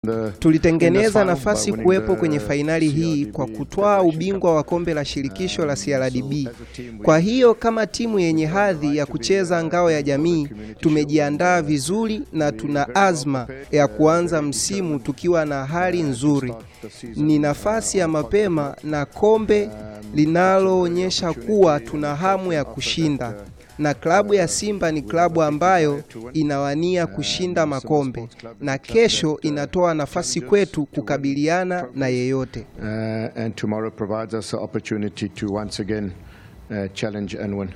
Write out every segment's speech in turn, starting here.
Tulitengeneza nafasi kuwepo kwenye fainali hii kwa kutwaa ubingwa wa kombe la shirikisho la CRDB. Kwa hiyo kama timu yenye hadhi ya kucheza ngao ya jamii, tumejiandaa vizuri na tuna azma ya kuanza msimu tukiwa na hali nzuri. Ni nafasi ya mapema na kombe linaloonyesha kuwa tuna hamu ya kushinda na klabu ya Simba ni klabu ambayo inawania kushinda makombe na kesho inatoa nafasi kwetu kukabiliana na yeyote. Uh, and tomorrow provides us the opportunity to once again uh, challenge and win.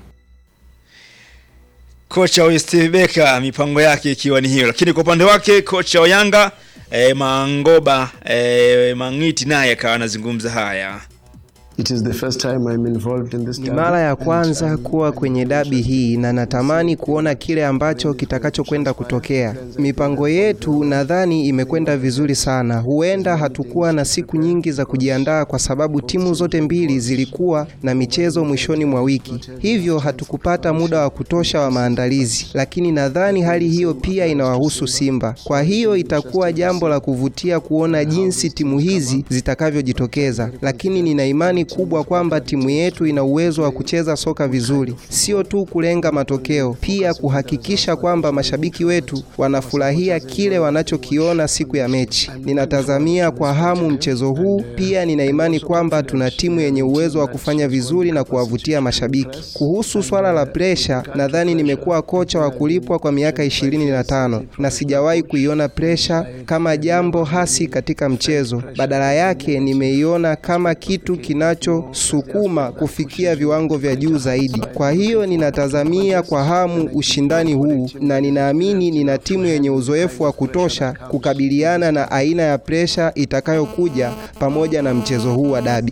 Kocha huyu Steve Becker mipango yake ikiwa ni hiyo, lakini kwa upande wake kocha wa Yanga eh, Mangoba eh, Mangiti naye akawa anazungumza haya. It is the first time I'm involved in this Ni derby. mara ya kwanza kuwa kwenye dabi hii na natamani kuona kile ambacho kitakachokwenda kutokea. Mipango yetu nadhani imekwenda vizuri sana. Huenda hatukuwa na siku nyingi za kujiandaa kwa sababu timu zote mbili zilikuwa na michezo mwishoni mwa wiki, hivyo hatukupata muda wa kutosha wa maandalizi, lakini nadhani hali hiyo pia inawahusu Simba. Kwa hiyo itakuwa jambo la kuvutia kuona jinsi timu hizi zitakavyojitokeza, lakini nina imani kubwa kwamba timu yetu ina uwezo wa kucheza soka vizuri, sio tu kulenga matokeo, pia kuhakikisha kwamba mashabiki wetu wanafurahia kile wanachokiona siku ya mechi. Ninatazamia kwa hamu mchezo huu, pia nina imani kwamba tuna timu yenye uwezo wa kufanya vizuri na kuwavutia mashabiki. Kuhusu swala la presha, nadhani nimekuwa kocha wa kulipwa kwa miaka ishirini na tano na sijawahi kuiona presha kama jambo hasi katika mchezo. Badala yake nimeiona kama kitu kinachosukuma kufikia viwango vya juu zaidi. Kwa hiyo ninatazamia kwa hamu ushindani huu na ninaamini nina timu yenye uzoefu wa kutosha kukabiliana na aina ya presha itakayokuja pamoja na mchezo huu wa dabi.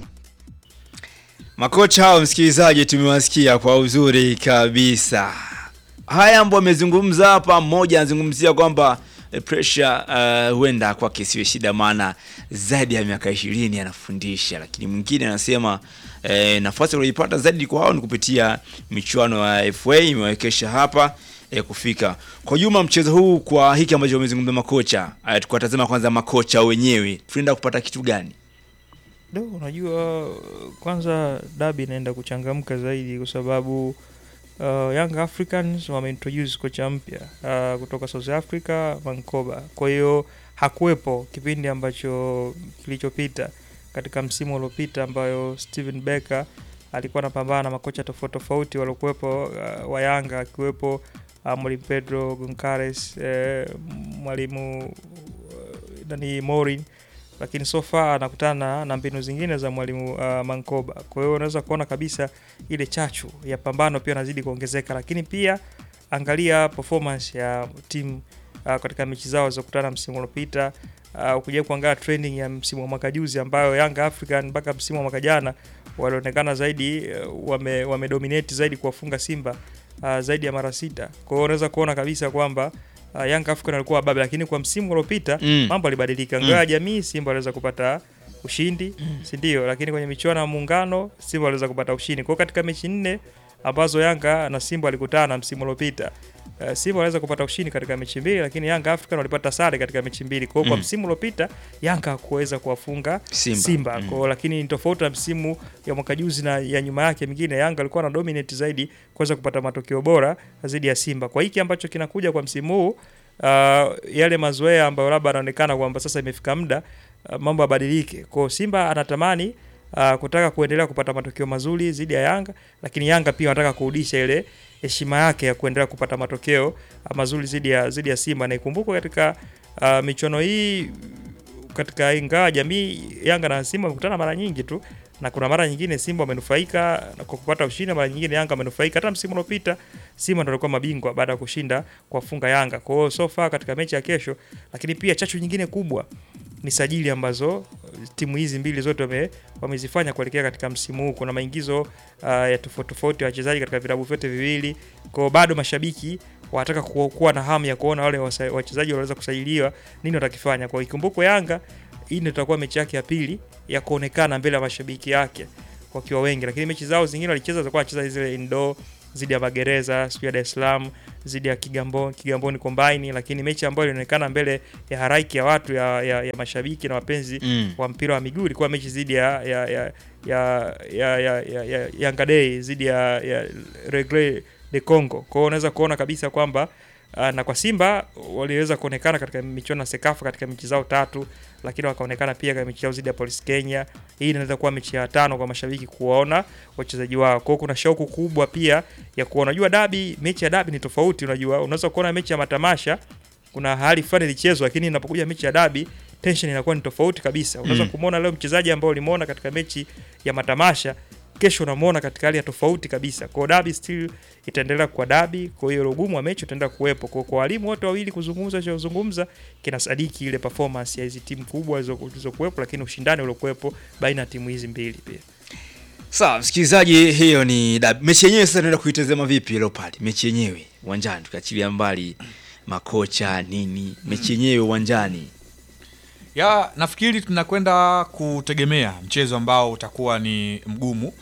Makocha hao msikilizaji, tumewasikia kwa uzuri kabisa. Haya ambayo amezungumza hapa, mmoja anazungumzia kwamba eh, pressure uh, huenda kwake isiwe shida, maana zaidi ya miaka ishirini anafundisha, lakini mwingine anasema eh, nafasi aliyoipata zaidi kwa hao ni kupitia michuano ya FA imewekesha hapa eh, kufika kwa juma mchezo huu. Kwa hiki ambacho wamezungumza makocha eh, tukatazama kwanza makocha wenyewe, tunaenda kupata kitu gani? Do, unajua kwanza dabi inaenda kuchangamka zaidi kwa sababu uh, Young Africans wameintroduce kocha mpya uh, kutoka South Africa Mankoba. Kwa hiyo hakuwepo kipindi ambacho kilichopita katika msimu uliopita ambayo Steven Becker alikuwa anapambana na makocha tofauti tofauti waliokuwepo uh, wa Yanga akiwepo uh, mwalimu Pedro Gonçalves eh, mwalimu uh, nani Morin lakini so far anakutana na mbinu zingine za mwalimu uh, Mankoba. Kwa hiyo unaweza kuona kabisa ile chachu ya pambano pia inazidi kuongezeka, lakini pia angalia performance ya timu uh, katika mechi zao zilizokutana msimu uliopita. Uh, ukija kuangalia trending ya msimu wa mwaka juzi ambayo Young African mpaka msimu wa mwaka jana walionekana zaidi uh, wame, wame dominate zaidi kuwafunga Simba uh, zaidi ya mara sita. Kwa hiyo unaweza kuona kabisa kwamba uh, Young African alikuwa wababe, lakini kwa msimu uliopita Mm. mambo yalibadilika. Ngao ya jamii Simba aliweza kupata ushindi, si ndio? Lakini kwenye michuano ya muungano Simba aliweza kupata ushindi. Kwa hiyo katika mechi nne ambazo Yanga na Simba walikutana msimu uliopita Uh, Simba waliweza kupata ushindi katika mechi mbili, lakini Yanga African walipata sare katika mechi mbili. Kwa hiyo kwa Mm. msimu uliopita Yanga hakuweza kuwafunga Simba. Simba. Mm. Kwa hiyo lakini ni tofauti na msimu ya mwaka juzi na ya nyuma yake mingine, Yanga alikuwa na dominate zaidi kuweza kupata matokeo bora zaidi ya Simba. Kwa hiki ambacho kinakuja kwa msimu huu uh, yale mazoea ambayo labda anaonekana kwamba sasa imefika muda uh, mambo yabadilike. Kwa hiyo Simba anatamani uh, kutaka kuendelea kupata matokeo mazuri dhidi ya Yanga, lakini Yanga pia wanataka kurudisha ile heshima yake ya kuendelea kupata matokeo uh, mazuri dhidi ya dhidi ya Simba, na ikumbukwe katika uh, michuano hii katika ingawa jamii Yanga na Simba wamekutana mara nyingi tu, na kuna mara nyingine Simba wamenufaika na kwa kupata ushindi, mara nyingine Yanga wamenufaika. Hata msimu uliopita Simba ndio alikuwa mabingwa baada ya kushinda kuwafunga Yanga. Kwa hiyo so far katika mechi ya kesho, lakini pia chachu nyingine kubwa ni sajili ambazo uh, timu hizi mbili zote wame, wamezifanya kuelekea katika msimu huu. Kuna maingizo uh, ya tofauti tofauti ya wachezaji katika vilabu vyote viwili, kwa hiyo bado mashabiki wanataka ku- kuwa na hamu ya kuona wale wasa- wachezaji wanaweza kusajiliwa nini watakifanya. Kwa hiyo ikumbukwe Yanga hii ndio itakuwa mechi yake ya pili ya kuonekana mbele ya mashabiki yake wakiwa wengi, lakini mechi zao zingine walicheza zilikuwa wanacheza zile indoor dhidi ya Magereza, sijui ya Dar es Salaam dhidi ya Kigamboni, Kigamboni Combine, lakini mechi ambayo ilionekana mbele ya haraiki ya watu ya, ya, ya mashabiki na wapenzi Mm. wa mpira wa miguu ilikuwa mechi dhidi ya ya ya ya ya ya, ya, ya Yanga Day dhidi ya, ya Regre de Congo. Kwa hiyo unaweza kuona kabisa kwamba uh, na kwa Simba waliweza kuonekana katika michuano ya Sekafa katika mechi zao tatu, lakini wakaonekana pia katika mechi yao dhidi ya Police Kenya. Hii inaweza kuwa mechi ya tano kwa mashabiki kuwaona wachezaji wao. Kwa hiyo kuna shauku kubwa pia ya kuona. Unajua dabi, mechi ya dabi ni tofauti. Unajua unaweza kuona mechi ya matamasha kuna hali fulani ilichezwa, lakini inapokuja mechi ya dabi tension inakuwa ni tofauti kabisa. Unaweza Mm. kumuona leo mchezaji ambao ulimuona katika mechi ya matamasha, kesho unamuona katika hali ya tofauti kabisa. Kwa hiyo dabi still itaendelea kuwa dabi, kwa hiyo ugumu wa mechi utaendelea kuwepo. Kwa kwa walimu wote wawili kuzungumza cha kuzungumza kinasadiki ile performance ya hizi timu kubwa zilizo- zilizokuwepo, lakini ushindani uliokuwepo baina ya timu hizi mbili pia. Sawa, msikilizaji, hiyo ni dabi. Mechi yenyewe sasa tunaenda kuitazama vipi Leopard? Mechi yenyewe uwanjani, tukiachilia mbali makocha nini, mechi yenyewe uwanjani. ya nafikiri tunakwenda kutegemea mchezo ambao utakuwa ni mgumu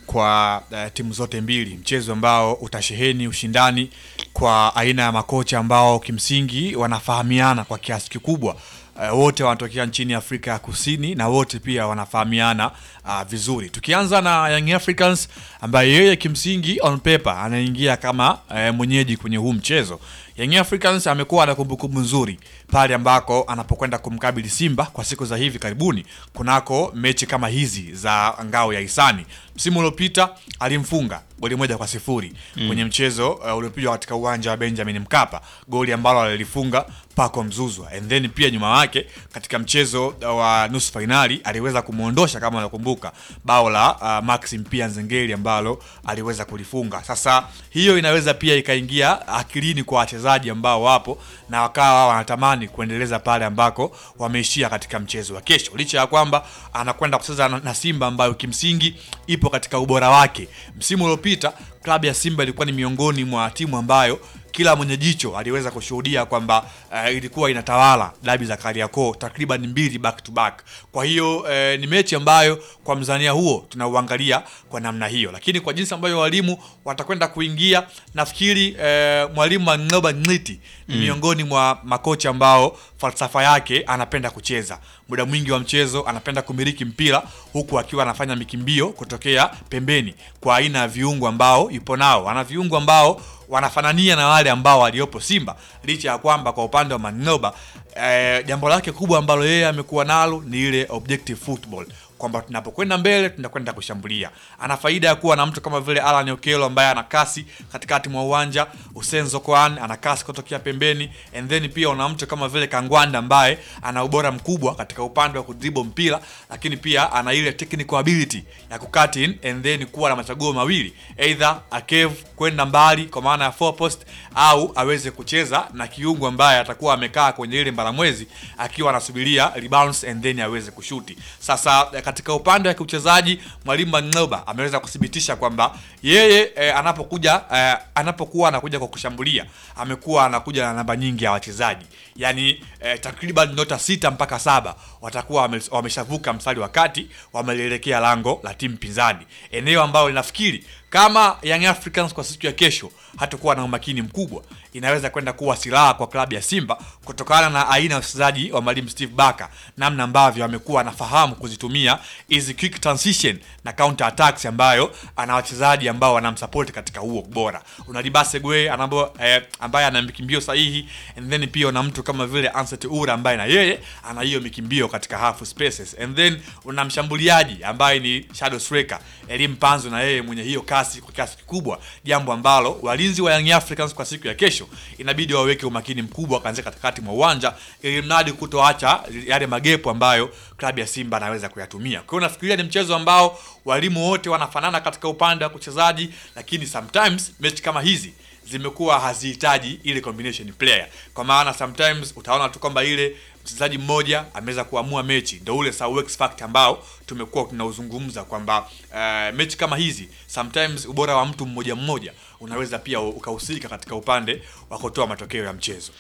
kwa uh, timu zote mbili, mchezo ambao utasheheni ushindani kwa aina ya makocha ambao kimsingi wanafahamiana kwa kiasi kikubwa. Uh, wote wanatokea nchini Afrika ya Kusini na wote pia wanafahamiana uh, vizuri. Tukianza na Young Africans ambaye yeye kimsingi on paper anaingia kama uh, mwenyeji kwenye huu mchezo. Young Africans amekuwa na kumbukumbu nzuri pale ambako anapokwenda kumkabili Simba kwa siku za hivi karibuni kunako mechi kama hizi za ngao ya hisani. Msimu uliopita alimfunga goli moja kwa sifuri Mm. kwenye mchezo uh, uliopigwa katika uwanja wa Benjamin Mkapa, goli ambalo alilifunga Paco Mzuzwa, and then pia nyuma yake katika mchezo uh, wa nusu fainali aliweza kumwondosha kama unakumbuka bao la uh, Maxim pia Nzengeli ambalo aliweza kulifunga. Sasa hiyo inaweza pia ikaingia akilini kwa wachezaji ambao wapo na wakawa wanatamani kuendeleza pale ambako wameishia katika mchezo wa kesho, licha ya kwamba anakwenda kucheza na, na Simba ambayo kimsingi ipo katika ubora wake. Msimu uliopita klabu ya Simba ilikuwa ni miongoni mwa timu ambayo kila mwenye jicho aliweza kushuhudia kwamba uh, ilikuwa inatawala dabi za Kariakoo takriban mbili back to back. Kwa hiyo uh, ni mechi ambayo kwa mzania huo tunauangalia kwa namna hiyo, lakini kwa jinsi ambayo walimu watakwenda kuingia, nafikiri uh, mwalimu Mang'oba Ng'iti ni Mm. miongoni mwa makocha ambao falsafa yake anapenda kucheza muda mwingi wa mchezo, anapenda kumiliki mpira huku akiwa anafanya mikimbio kutokea pembeni kwa aina ya viungo ambao yupo nao. Ana viungo ambao wanafanania na wale ambao waliopo Simba, licha ya kwamba kwa upande wa Manoba eh, jambo lake kubwa ambalo yeye amekuwa nalo ni ile objective football kwamba tunapokwenda mbele tunakwenda kushambulia. Ana faida ya kuwa na mtu kama vile Alan Okello ambaye ana kasi katikati mwa uwanja, Hussein Zokoan ana kasi kutokea pembeni, and then pia una mtu kama vile Kangwanda ambaye ana ubora mkubwa katika upande wa kudribble mpira, lakini pia ana ile technical ability ya kucut in and then kuwa na machaguo mawili, either akev kwenda mbali kwa maana ya four post au aweze kucheza na kiungo ambaye atakuwa amekaa kwenye ile mbalamwezi akiwa anasubiria rebounds and then aweze kushuti. Sasa eh, katika upande wa kiuchezaji mwalimu Mang'oba ameweza kuthibitisha kwamba yeye eh, anapokuja eh, anapokuwa anakuja kwa kushambulia amekuwa anakuja na namba nyingi ya wachezaji yaani eh, takriban nyota sita mpaka saba watakuwa wame- wameshavuka mstari wa kati wamelielekea lango la timu pinzani, eneo ambalo linafikiri kama Young Africans kwa siku ya kesho hatakuwa na umakini mkubwa, inaweza kwenda kuwa silaha kwa klabu ya Simba kutokana na aina ya uchezaji wa mwalimu Steve Barker, namna ambavyo amekuwa anafahamu kuzitumia hizi quick transition na counter attacks, ambayo ana wachezaji ambao wanamsupport katika huo ubora. Una Libase Gwe anambo, eh, ambaye ana mikimbio sahihi, and then pia una mtu kama vile Anseti Ura ambaye na yeye ana hiyo mikimbio katika half spaces, and then una mshambuliaji ambaye ni shadow striker Elim Panzo na yeye mwenye hiyo kasi kwa kiasi kikubwa, jambo ambalo walinzi wa Young Africans kwa siku ya kesho inabidi waweke umakini mkubwa kuanzia katikati mwa uwanja ili mradi kutoacha yale magepo ambayo klabu ya Simba anaweza kuyatumia. Kwa hiyo nafikiria ni mchezo ambao walimu wote wanafanana katika upande wa kuchezaji, lakini sometimes mechi kama hizi zimekuwa hazihitaji ile combination player, kwa maana sometimes utaona tu kwamba ile mchezaji mmoja ameweza kuamua mechi, ndio ule Sir X factor ambao tumekuwa tunauzungumza kwamba uh, mechi kama hizi sometimes ubora wa mtu mmoja mmoja unaweza pia ukahusika katika upande wa kutoa matokeo ya mchezo.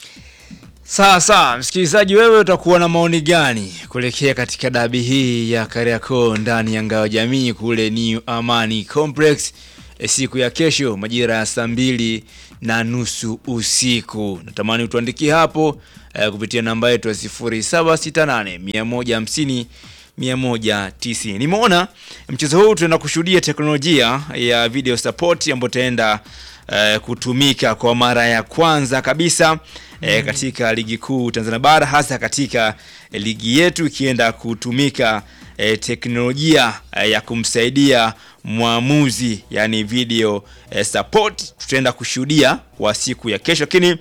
Sawa sawa, msikilizaji, wewe utakuwa na maoni gani kuelekea katika dabi hii ya Kariakoo ndani ya ngao jamii kule New Amani Complex? e, siku ya kesho majira ya saa mbili na nusu usiku. Natamani utuandikie hapo e, kupitia namba yetu ya 0768 150 190. Nimeona mchezo huu tunaenda kushuhudia teknolojia ya video support ambayo itaenda eh, kutumika kwa mara ya kwanza kabisa eh, katika ligi kuu Tanzania bara hasa katika eh, ligi yetu ikienda kutumika eh, teknolojia eh, ya kumsaidia mwamuzi yani video eh, support tutaenda kushuhudia kwa siku ya kesho, lakini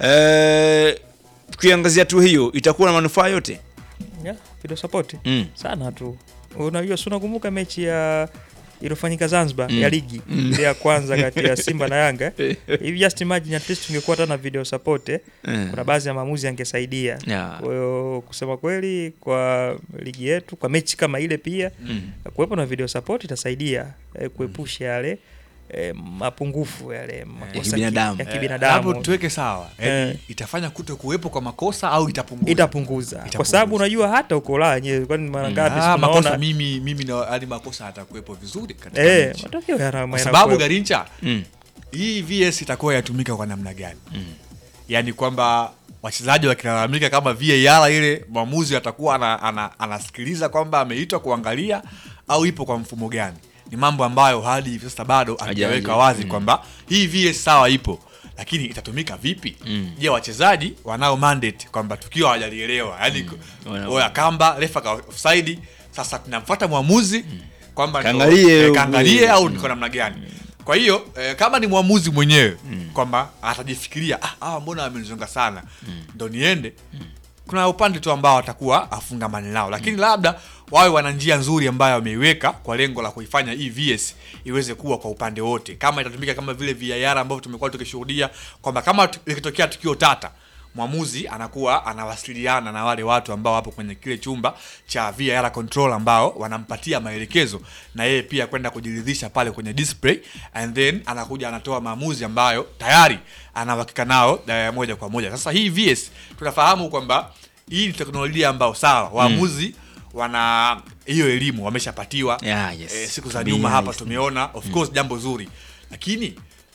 eh, tukiangazia tu hiyo itakuwa na manufaa yote yeah, video support Mm. sana tu. Unajua, si unakumbuka mechi ya iliyofanyika Zanzibar Mm. ya ligi ile ya kwanza kati ya Simba na Yanga hivi, just imagine at least tungekuwa hata na video support eh, Mm. kuna baadhi ya maamuzi yangesaidia. Yeah. Kwa hiyo kusema kweli, kwa ligi yetu, kwa mechi kama ile pia Mm. kuwepo na video support itasaidia eh, kuepusha yale eh, mapungufu yale makosa ki- kibinadamu. ya Eh, kibinadamu hapo tuweke sawa yani, Eh. itafanya kuto kuwepo kwa makosa au itapunguza itapunguza kwa Itapunguza. sababu unajua hata uko Ulaya yenyewe, kwani mara ngapi Ah, si makosa tunaona mimi mimi na hadi makosa atakuwepo vizuri katika eh, mechi. matokeo yana kwa sababu yanakuwepo. Garincha Mm. hii VS itakuwa yatumika kwa namna gani? Yaani kwamba wachezaji wakilalamika kama VAR ile mwamuzi atakuwa ana, ana, anasikiliza kwamba ameitwa kuangalia au ipo kwa mfumo gani? Ni mambo ambayo hadi hivi sasa bado hajaweka Hajaje. wazi kwamba hii VS sawa ipo lakini itatumika vipi? Je, wachezaji wanao mandate kwamba tukio hawajalielewa, yaani Wana- oya kamba refa ka offside, sasa tunamfuata mwamuzi kwamba ndo- Kaangalie eh, u- kaangalie au niko namna gani? Kwa hiyo eh, kama ni mwamuzi mwenyewe kwamba atajifikiria ah, hawa mbona wamenizonga sana ndo niende kuna upande tu ambao atakuwa afungamani nao, lakini labda wawe wana njia nzuri ambayo wameiweka kwa lengo la kuifanya hii VS iweze kuwa kwa upande wote, kama itatumika kama vile VAR ambavyo tumekuwa tukishuhudia kwamba kama tu- likitokea tukio tata mwamuzi anakuwa anawasiliana na wale watu ambao wapo kwenye kile chumba cha VAR control ambao wanampatia maelekezo na yeye pia kwenda kujiridhisha pale kwenye display and then anakuja anatoa maamuzi ambayo tayari anahakika nao eh, moja kwa moja. Sasa hii VS tunafahamu kwamba hii ni teknolojia ambayo sawa waamuzi wana hiyo elimu wameshapatiwa Yeah, yes. eh, siku za Tabia nyuma hapa hizi. tumeona of course jambo zuri lakini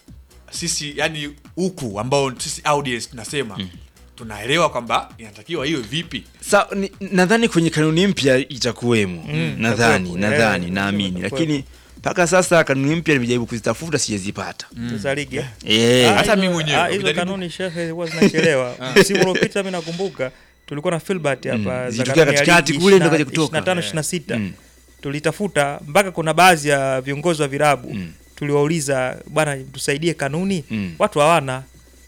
sisi yani huku ambao sisi audience tunasema tunaelewa kwamba inatakiwa iwe vipi Sa, ni- nadhani kwenye kanuni mpya itakuwemo nadhani itakuwepo, nadhani eh, naamini itakuwepo. lakini mpaka sasa kanuni mpya nimejaribu kuzitafuta sijazipata za ligi eh? Eh, Ah, Hata hizo- mimi mwenyewe, ah, hizo ukijaribu- kanuni shehe huwa zinachelewa. Msimu uliopita mimi nakumbuka tulikuwa na Filbert hapa za zilitokea kanuni ya katikati ligi kule ndo 20 kaja kutoka. 25 26 Mm. tulitafuta mpaka kuna baadhi ya viongozi wa virabu tuliwauliza bwana tusaidie kanuni Mm. watu hawana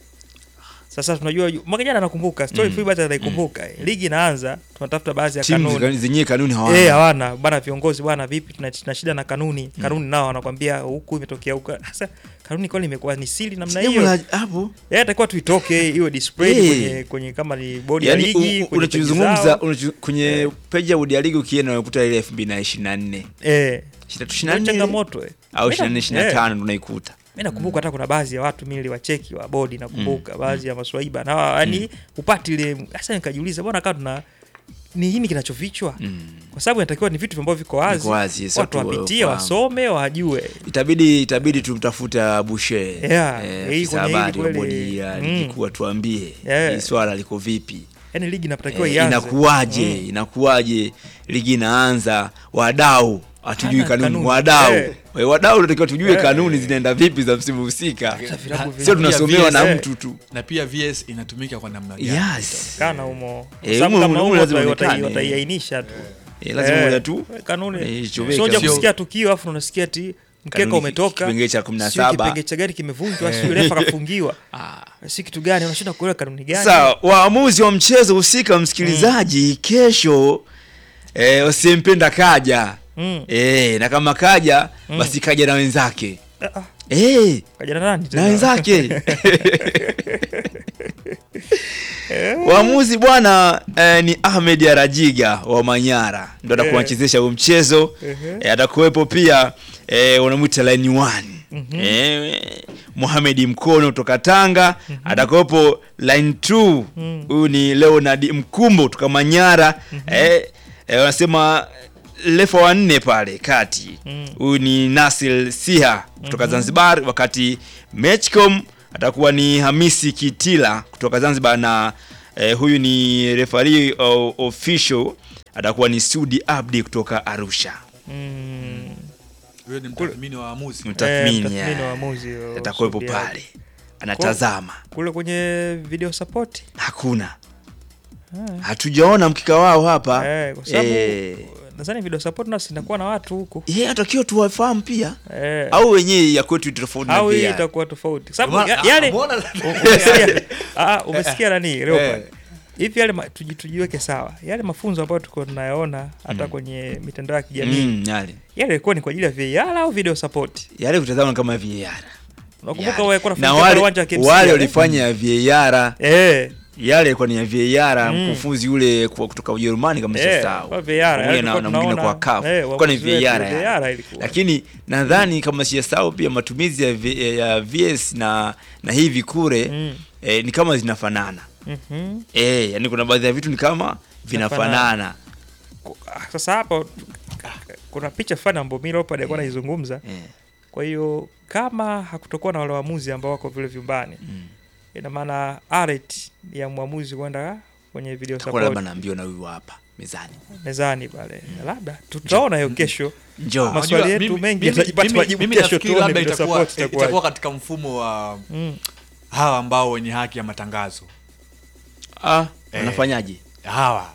sasa tunajua mwaka jana nakumbuka story Filbert anaikumbuka ligi inaanza tunatafuta baadhi ya timu kanuni zika- zenyewe kanuni Eh, hawana hawana bana viongozi bwana vipi tuna, tuna shida na kanuni kanuni nao wanakwambia huku imetokea huku sasa kanuni kwani imekuwa ni siri namna Jambo hiyo la- hapo yeye atakuwa tuitoke iwe display Eh. kwenye, kwenye kama ni bodi ya yani ligi u- kwenye peji unachozungumza zao. unacho- kwenye peji ya bodi ya ligi ukienda unakuta ile 2024 eh Shida tu ndio 24 changamoto eh. au Mimi na- 24 eh, 25 ndo unaikuta mimi nakumbuka hata kuna baadhi ya watu mimi niliwacheki wa bodi nakumbuka baadhi ya maswaiba na yani upati ile sasa nikajiuliza bwana kama tuna ni nini kinachofichwa kwa sababu inatakiwa ni vitu ambavyo viko wazi, Viko wazi, yes, watu watu wapitie wafahamu. wasome wajue itabidi itabidi tumtafuta Bushe Yeah, eh, hii afisa kwenye hili habari wa kweli, bodi ya mm. ligi kuu atuambie Yeah. hii swala liko vipi yani ligi inatakiwa eh, ianze inakuwaje inakuwaje ligi inaanza wadau hatujui Hana kanuni kanuni. wadau Eh. Eh, wadau tunatakiwa tujue Eh. kanuni zinaenda vipi za msimu husika vilabu vina- sio tunasomewa na Eh. mtu tu na pia VS inatumika kwa namna gani yes kana humo Kwa Eh, sababu humo- kama humo humo lazima watai- ionekane. wataiainisha tu Eh, lazima Eh, moja tu kanuni Eh, chomeka. sio Sio- kusikia tukio afu unasikia ti mkeka Kanuni umetoka kipengele cha 17. sio kipengele cha gari kimevunjwa sio refa kafungiwa si kitu gani unashinda kuelewa kanuni gani Sawa, waamuzi wa mchezo husika, msikilizaji, kesho eh, usiyempenda kaja Mm. eh, na kama kaja basi kaja na wenzake Ah, ah, eh, kaja na nani na tena? wenzake waamuzi bwana eh, ni Ahmed Arajiga wa Manyara ndo atakuwa Eh. anachezesha huo mchezo eh, atakuwepo pia eh, wanamwita line one eh, Mohamed Mkono kutoka Tanga atakuwepo line 2 huyu ni Leonard Mkumbo kutoka Manyara eh, eh, wanasema refa wa nne pale kati huyu ni Nasil Siha kutoka Zanzibar, wakati Matchcom atakuwa ni Hamisi Kitila kutoka Zanzibar na eh, huyu ni referee o- official atakuwa ni Sudi Abdi kutoka Arusha. Mm. Huyo ni mtathmini wa waamuzi. Mtathmini mtathmini eh, wa waamuzi, wa atakuwepo Sudi pale Abdi. anatazama. Kule kwenye video support Hakuna, hatujaona mkika wao hapa eh, kwa sababu Eh, nadhani video support nasi inakuwa na watu huku yeye atakiwa tuwafahamu pia eh, au wenyewe ya kwetu tofauti na au hii VAR. itakuwa tofauti sababu Umeona- ya- yale umeona- umesikia ah, umesikia nani Leopard Eh. hivi yale ma- tuji- tujiweke sawa yale mafunzo ambayo tuko tunayaona hata kwenye mitandao ya kijamii Mm, yale yale ilikuwa ni kwa ajili ya VAR au video support yale kutazama kama VAR unakumbuka Yale. wewe kwa na nafanya wale uwanja wa KMC wale yale? walifanya ya VAR eh yale ilikuwa ni ya VAR Mm. mkufunzi yule kwa- kutoka Ujerumani kama Eh, sisahau kwa VAR, Pamoja yale na, tulikuwa na mwingine kwa tunaona, CAF eh, ilikuwa ni waamuzi wetu, VAR VAR yale. ilikuwa. lakini nadhani kama sijasahau pia matumizi ya, V- ya VS na na hivi kure Mm. eh, ni kama zinafanana Mhm. eh, yani kuna baadhi ya vitu ni kama vinafanana Ku- ah, sasa hapo kuna picha fulani ambayo mimi Leopard alikuwa anaizungumza eh. kwa hiyo kama hakutokuwa na wale waamuzi ambao wako vile vyumbani Mm. ina maana alert ya mwamuzi kwenda kwenye video Takuwa labda support naambiwa na huyu hapa mezani mezani pale labda tutaona hiyo kesho njoo Mas- Maswali Unajua, yetu mimi- mengi mimi- yatajipata mimi- majibu mimi kesho, nafikiri tuone labda video itakuwa support itakuwaje. itakuwa katika mfumo wa mm. hawa ambao wenye haki ya matangazo ah, Eh. wanafanyaje hawa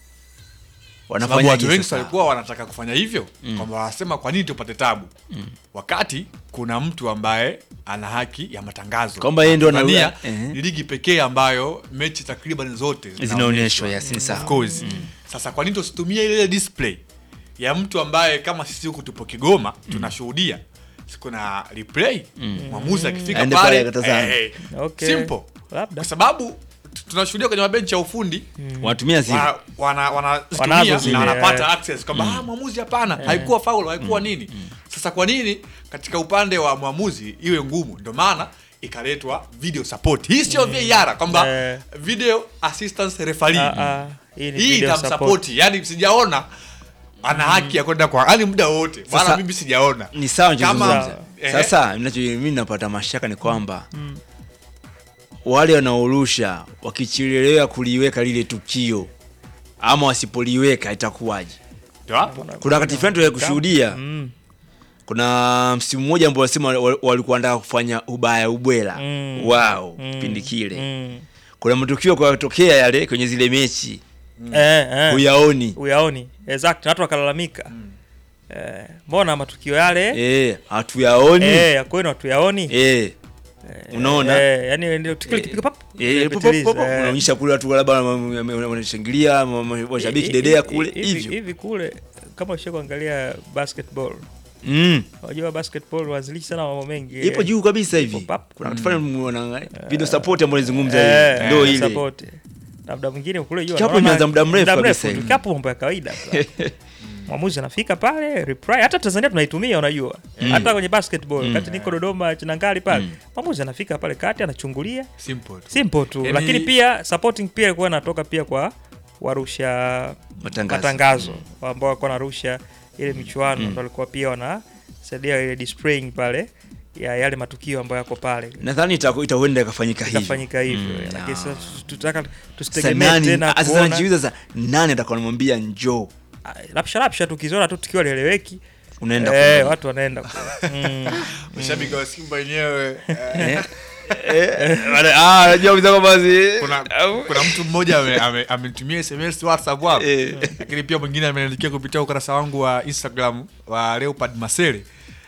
sababu wanafanyaje watu wengi sasa? walikuwa wanataka kufanya hivyo kwamba wanasema kwa nini tupate tabu wakati kuna mtu ambaye ana haki ya matangazo Kwamba yeye ndio Tanzania anaua- Ehe. ni ligi pekee ambayo mechi takriban zote zinaonyeshwa yes, ni Of sawa course. Sasa kwa nini tusitumie ile display ya mtu ambaye kama sisi huku tupo Kigoma tunashuhudia kuna replay mwamuzi akifika Aende pale pale akatazame. eh, Okay. simple Labda. kwa sababu t- tunashuhudia kwenye mabenchi ya ufundi wanatumia zile wa- wana Wanazo wanazitumia zile, na wanapata eh. access kwamba ah, mwamuzi hapana haikuwa faul haikuwa nini sasa kwa nini katika upande wa mwamuzi iwe ngumu ndio maana ikaletwa video support hii sio VAR kwamba Eh. video assistance referee Ah, ah, hii ni hii video support. itamsapoti yani sijaona ana haki ya kwenda kwa yani muda wote Sasa- maana mimi sijaona ni sawa Kama- nachozungumza eh. sasa ninacho mimi napata mashaka ni kwamba wale wanaorusha wakichelewa kuliweka lile tukio ama wasipoliweka itakuwaje ndio hapo kuna wakati fulani tuliwahi kushuhudia Mm. kuna msimu mmoja ambao wasema wa- walikuwa wanataka kufanya ubaya ubwela Mm. wao Mm. kipindi kile Mm. kuna matukio kwa tokea yale kwenye zile mechi Eh, eh. huyaoni uyaoni exact na watu wakalalamika eh, mbona matukio yale eh hatuyaoni eh, ya kwenu hatuyaoni eh unaona eh, yani ndio tukio likipiga pap Eh, pop, pop, repetilize, pop, eh. unaonyesha kule watu labda wana- wana- wanashangilia ma- ma- washabiki Hivi- dedea hivi- kule hivi- hivyo hivi kule kama ushe kuangalia basketball Mm. unajua basketball wanzilishi sana mambo mengi ipo juu kabisa hivi Ipo pap. kuna watu fulani wana video support ambayo nizungumza Eh, ndio eh, ile support. na muda mwingine kule juu Kikapu wanaona- imeanza muda mrefu kabisa tu. hivi. Kikapu mambo ya kawaida tu. mwamuzi anafika pale reply hata Tanzania tunaitumia unajua hata kwenye basketball kati niko Dodoma Chinangali pale mwamuzi anafika pale kati anachungulia simple tu. simple tu Yaani- lakini pia supporting pia ilikuwa inatoka pia kwa warusha Matangazo. matangazo ambao walikuwa wanarusha ile michuano ndo walikuwa pia wanasaidia ile displaying pale ya yale matukio ambayo yako pale nadhani itaku- itaenda ikafanyika hivyo ikafanyika hivyo Mm, lakini ah. sasa tutaka Sasa tusitegemee nani- tena ah, sasa kuona najiuliza sasa nani atakuwa anamwambia njoo Ah, lapsha lapsha tukiziona tu tukiwa lieleweki unaenda eh, kuangalia. watu wanaenda kule. mm. mashabiki wa Simba wenyewe eh, Eh, eh, wale- ah, najua kabisa kwamba zi- kuna, au- kuna mtu mmoja ame- ame- amenitumia sms whatsapp hapo Eh. lakini pia mwingine ameniandikia kupitia ukurasa wangu wa instagram wa leopard masele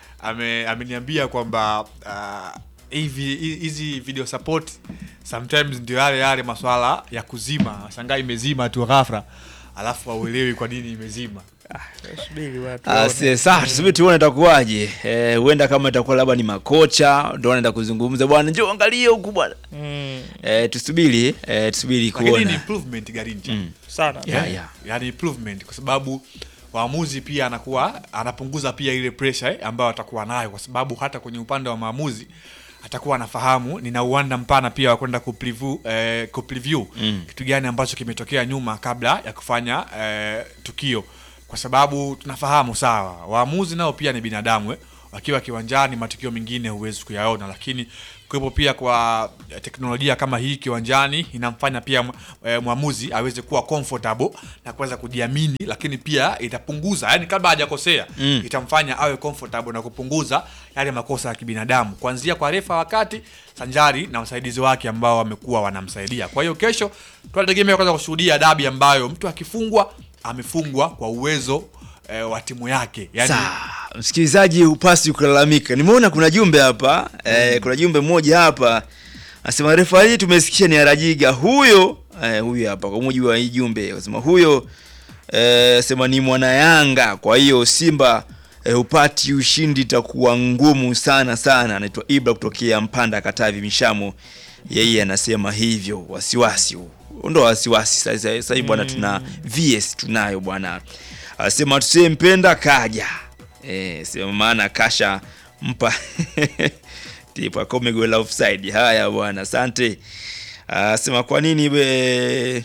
ame ameniambia kwamba ah, hivi hi- hizi video support sometimes ndio yale yale maswala ya kuzima shangaa imezima tu ghafla alafu hauelewi kwa nini imezima subiri watu Ah, waone. si- Sasa tusubiri tuone itakuwaje. Eh, huenda kama itakuwa labda ni makocha ndio wanaenda kuzungumza bwana, njoo angalie huku bwana. Mm, Eh, tusubiri, eh, tusubiri lakini ni kuona. improvement garinja Mm. sana Yeah, yeah. yani improvement kwa sababu waamuzi pia anakuwa anapunguza pia ile pressure eh, ambayo atakuwa nayo kwa sababu hata kwenye upande wa maamuzi atakuwa anafahamu nina uwanda mpana pia wa kwenda kupreview, eh, kupreview Mm. kitu gani ambacho kimetokea nyuma kabla ya kufanya eh, tukio kwa sababu tunafahamu sawa, waamuzi nao pia ni binadamu eh. Wakiwa kiwanjani, matukio mengine huwezi kuyaona, lakini kuwepo pia kwa eh, teknolojia kama hii kiwanjani inamfanya pia mwa- eh, mwamuzi aweze kuwa comfortable na kuweza kujiamini, lakini pia itapunguza, yani kabla hajakosea Mm. itamfanya awe comfortable na kupunguza yale makosa ya kibinadamu, kuanzia kwa refa wakati sanjari na wasaidizi wake ambao wamekuwa wanamsaidia. Kwa hiyo kesho tunategemea kwanza kushuhudia dabi ambayo mtu akifungwa amefungwa kwa uwezo eh, wa timu yake yani, Sawa, msikilizaji hupasi kulalamika. Nimeona kuna jumbe hapa eh, kuna jumbe moja hapa anasema refari tumesikia ni Arajiga huyo eh, huyo hapa kwa mujibu wa hii jumbe anasema huyo eh, sema ni mwana Yanga, kwa hiyo Simba eh, hupati ushindi itakuwa ngumu sana sana. Anaitwa Ibra kutokea Mpanda Katavi Mishamo, yeye anasema hivyo, wasiwasi huu ndo wasiwasi sasa. Sasa hivi bwana, tuna VS tunayo bwana, anasema tusempenda kaja eh, sema maana kasha mpa tipa komegwela offside. Haya bwana, asante. Anasema kwa nini be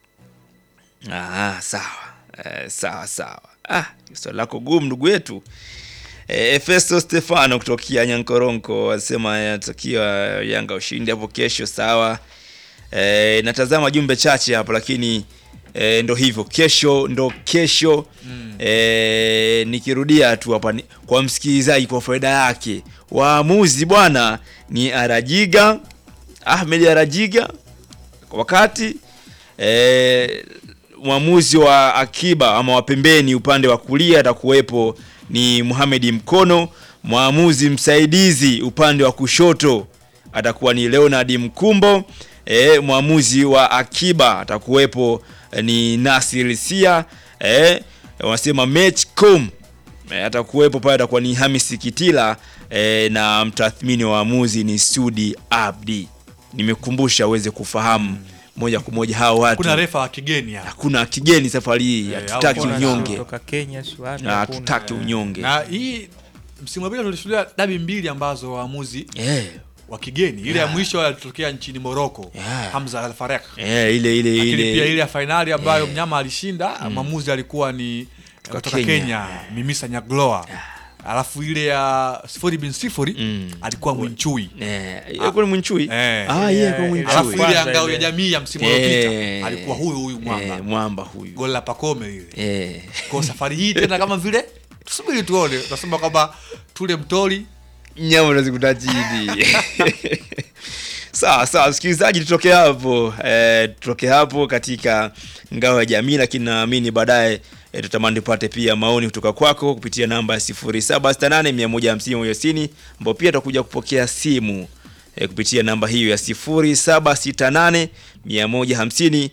Ah, sawa eh, sawa sawa. Ah, swali lako gumu ndugu yetu. Eh, Efesto Stefano kutokea Nyankoronko anasema anatakia Yanga ushindi hapo kesho. Sawa. Eh, natazama jumbe chache hapo lakini eh, ndo hivyo kesho ndo kesho eh, nikirudia tu hapa ni- kwa msikilizaji kwa faida yake waamuzi bwana ni Arajiga Ahmed Arajiga wakati eh, mwamuzi wa akiba ama wa pembeni upande wa kulia atakuwepo ni Mohamed Mkono. Mwamuzi msaidizi upande wa kushoto atakuwa ni Leonard Mkumbo. E, mwamuzi wa akiba atakuwepo eh, ni Nasir Sia. E, wanasema matchcom e, atakuwepo pale, atakuwa ni Hamis Kitila e, na mtathmini wa waamuzi ni Sudi Abdi. Nimekumbusha uweze kufahamu moja kwa moja hao watu kuna refa wa kigeni hapa hakuna kigeni safari hii, Eh, hatutaki au kuna unyonge, kutoka Kenya si wapi, Na hakuna. hatutaki unyonge. na hii msimu uliopita tulishuhudia dabi mbili ambazo waamuzi Eh, wa kigeni, ile ya mwisho alitokea nchini Morocco Yeah. Hamza Al Farek, eh, ile ile lakini ile pia ile ya fainali ambayo mnyama alishinda mwamuzi alikuwa ni kutoka Kenya. Kenya, Mimisa Nyagloa, alafu ile ya sifuri bin sifuri Mm. alikuwa Mwinchui eh, ile kwa Mwinchui Eh. ah, yeye kwa Eh, Mwinchui alafu ile ya Kwanza ngao ya ile. jamii ya msimu Eh, uliopita alikuwa huyu huyu mwamba eh, mwamba huyu goli la Pakome lile. eh. Kwa safari hii tena kama vile tusubiri tuone, tunasema kwamba tule mtori nyama unazikuta chini sawa sawa msikilizaji tutoke hapo eh, tutoke hapo katika ngao ya jamii lakini naamini baadaye eh, tutamani tupate pia maoni kutoka kwako kupitia namba ya 0768150160 ambao pia tutakuja kupokea simu eh, kupitia namba hiyo ya 0768 150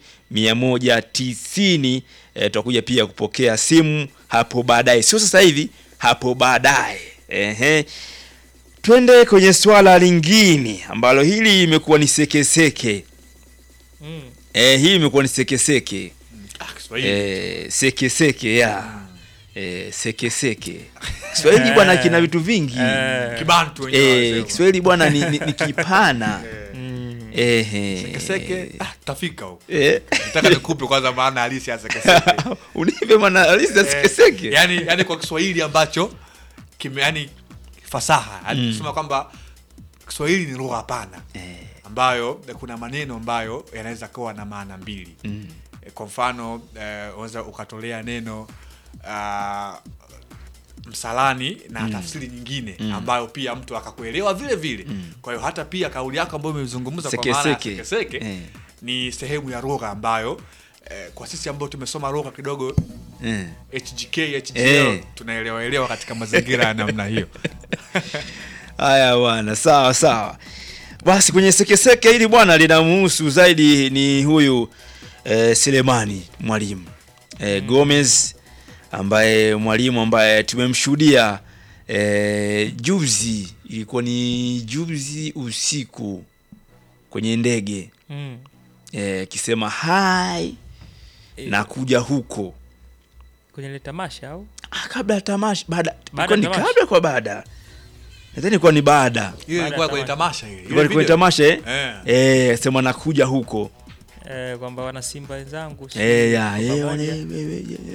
190 eh, tutakuja pia kupokea simu hapo baadaye sio sasa hivi hapo baadaye ehe twende kwenye swala lingine ambalo hili imekuwa ni sekeseke Mm. e, hii imekuwa ni sekeseke ah, Kiswahili e, sekeseke ya e, sekeseke Kiswahili bwana kina vitu vingi Eh, kibantu wenyewe e, wanasema. Kiswahili bwana ni, ni, ni kipana mm. Ehe. Sekeseke ah, tafika huko. Eh, Nataka nikupe kwanza maana halisi ya sekeseke. unipe maana halisi ya sekeseke yani, yani kwa Kiswahili ambacho kime yani fasaha yani kusema kwamba Kiswahili ni lugha pana ambayo kuna maneno ambayo yanaweza kuwa na maana mbili Mm. Eh, kwa mfano eh, unaweza ukatolea neno ah, msalani na tafsiri nyingine ambayo pia mtu akakuelewa vile vile kwa hiyo hata pia kauli yako ambayo umezungumza kwa maana ya Sekeseke. sekeseke Eh. ni sehemu ya lugha ambayo eh, kwa sisi ambao tumesoma lugha kidogo Eh. HGK HGL Eh. tunaelewa elewa katika mazingira ya namna hiyo. Haya bwana, sawa sawa. Basi kwenye sekeseke hili bwana linamhusu zaidi ni huyu eh, Selemani mwalimu eh, Gomez ambaye mwalimu ambaye tumemshuhudia eh, juzi, ilikuwa ni juzi usiku kwenye ndege Mm. eh, akisema hai na kuja huko kwenye ile tamasha au ah, kabla ya tamasha baada Baada ilikuwa ni ya tamasha? kabla kwa baada nadhani ilikuwa ni baada Hiyo Baada ilikuwa ya kwenye tamasha ile. ilikuwa ni kwenye tamasha eh? Eh. Eh, sema nakuja huko eh, kwamba wana Simba wenzangu si eh, ya, kwa eh, pamoja. wane- we- we- we- Mm.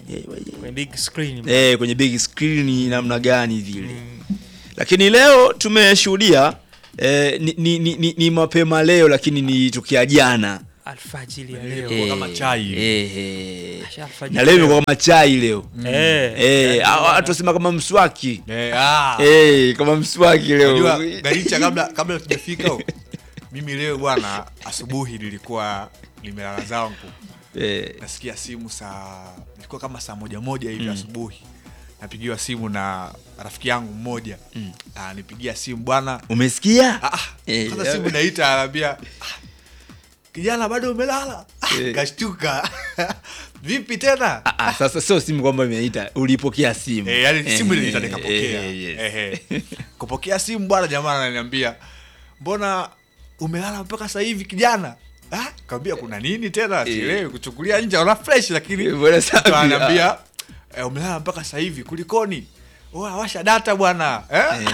Eh, kwenye big screen eh, kwenye big screen namna gani vile lakini leo tumeshuhudia eh, ni, ni, ni, ni, ni mapema leo lakini ni tukia jana alfajiri ya leo Eh, kama chai. eh, eh. Asha alfajiri na leo imekuwa kama chai leo eh eh, ah, watu wasema kama mswaki Eh, ah. eh, kama mswaki leo Unajua Garicha kabla kabla tujafika huko. Mimi leo bwana asubuhi nilikuwa nimelala zangu. eh, Nasikia simu saa ilikuwa kama saa moja moja hivi asubuhi. Napigiwa simu na rafiki yangu mmoja. Ah, nipigia simu bwana. umesikia Ah, ah, Eh, kwanza simu naita anaambia "Ah, kijana bado umelala Ah, Eh. kashtuka vipi tena Ah, ah, sasa sio simu kwamba imeita ulipokea simu Eh, yani simu Eh, iliniita eh, nikapokea eh, yes. Ehe. kupokea simu bwana jamaa ananiambia mbona umelala mpaka sasa hivi kijana ah, kaambia kuna nini tena sielewi kuchukulia nje ona fresh lakini Eh, bwana safi, mtu ananiambia eh, umelala mpaka sasa hivi kulikoni Oa, washa data bwana eh?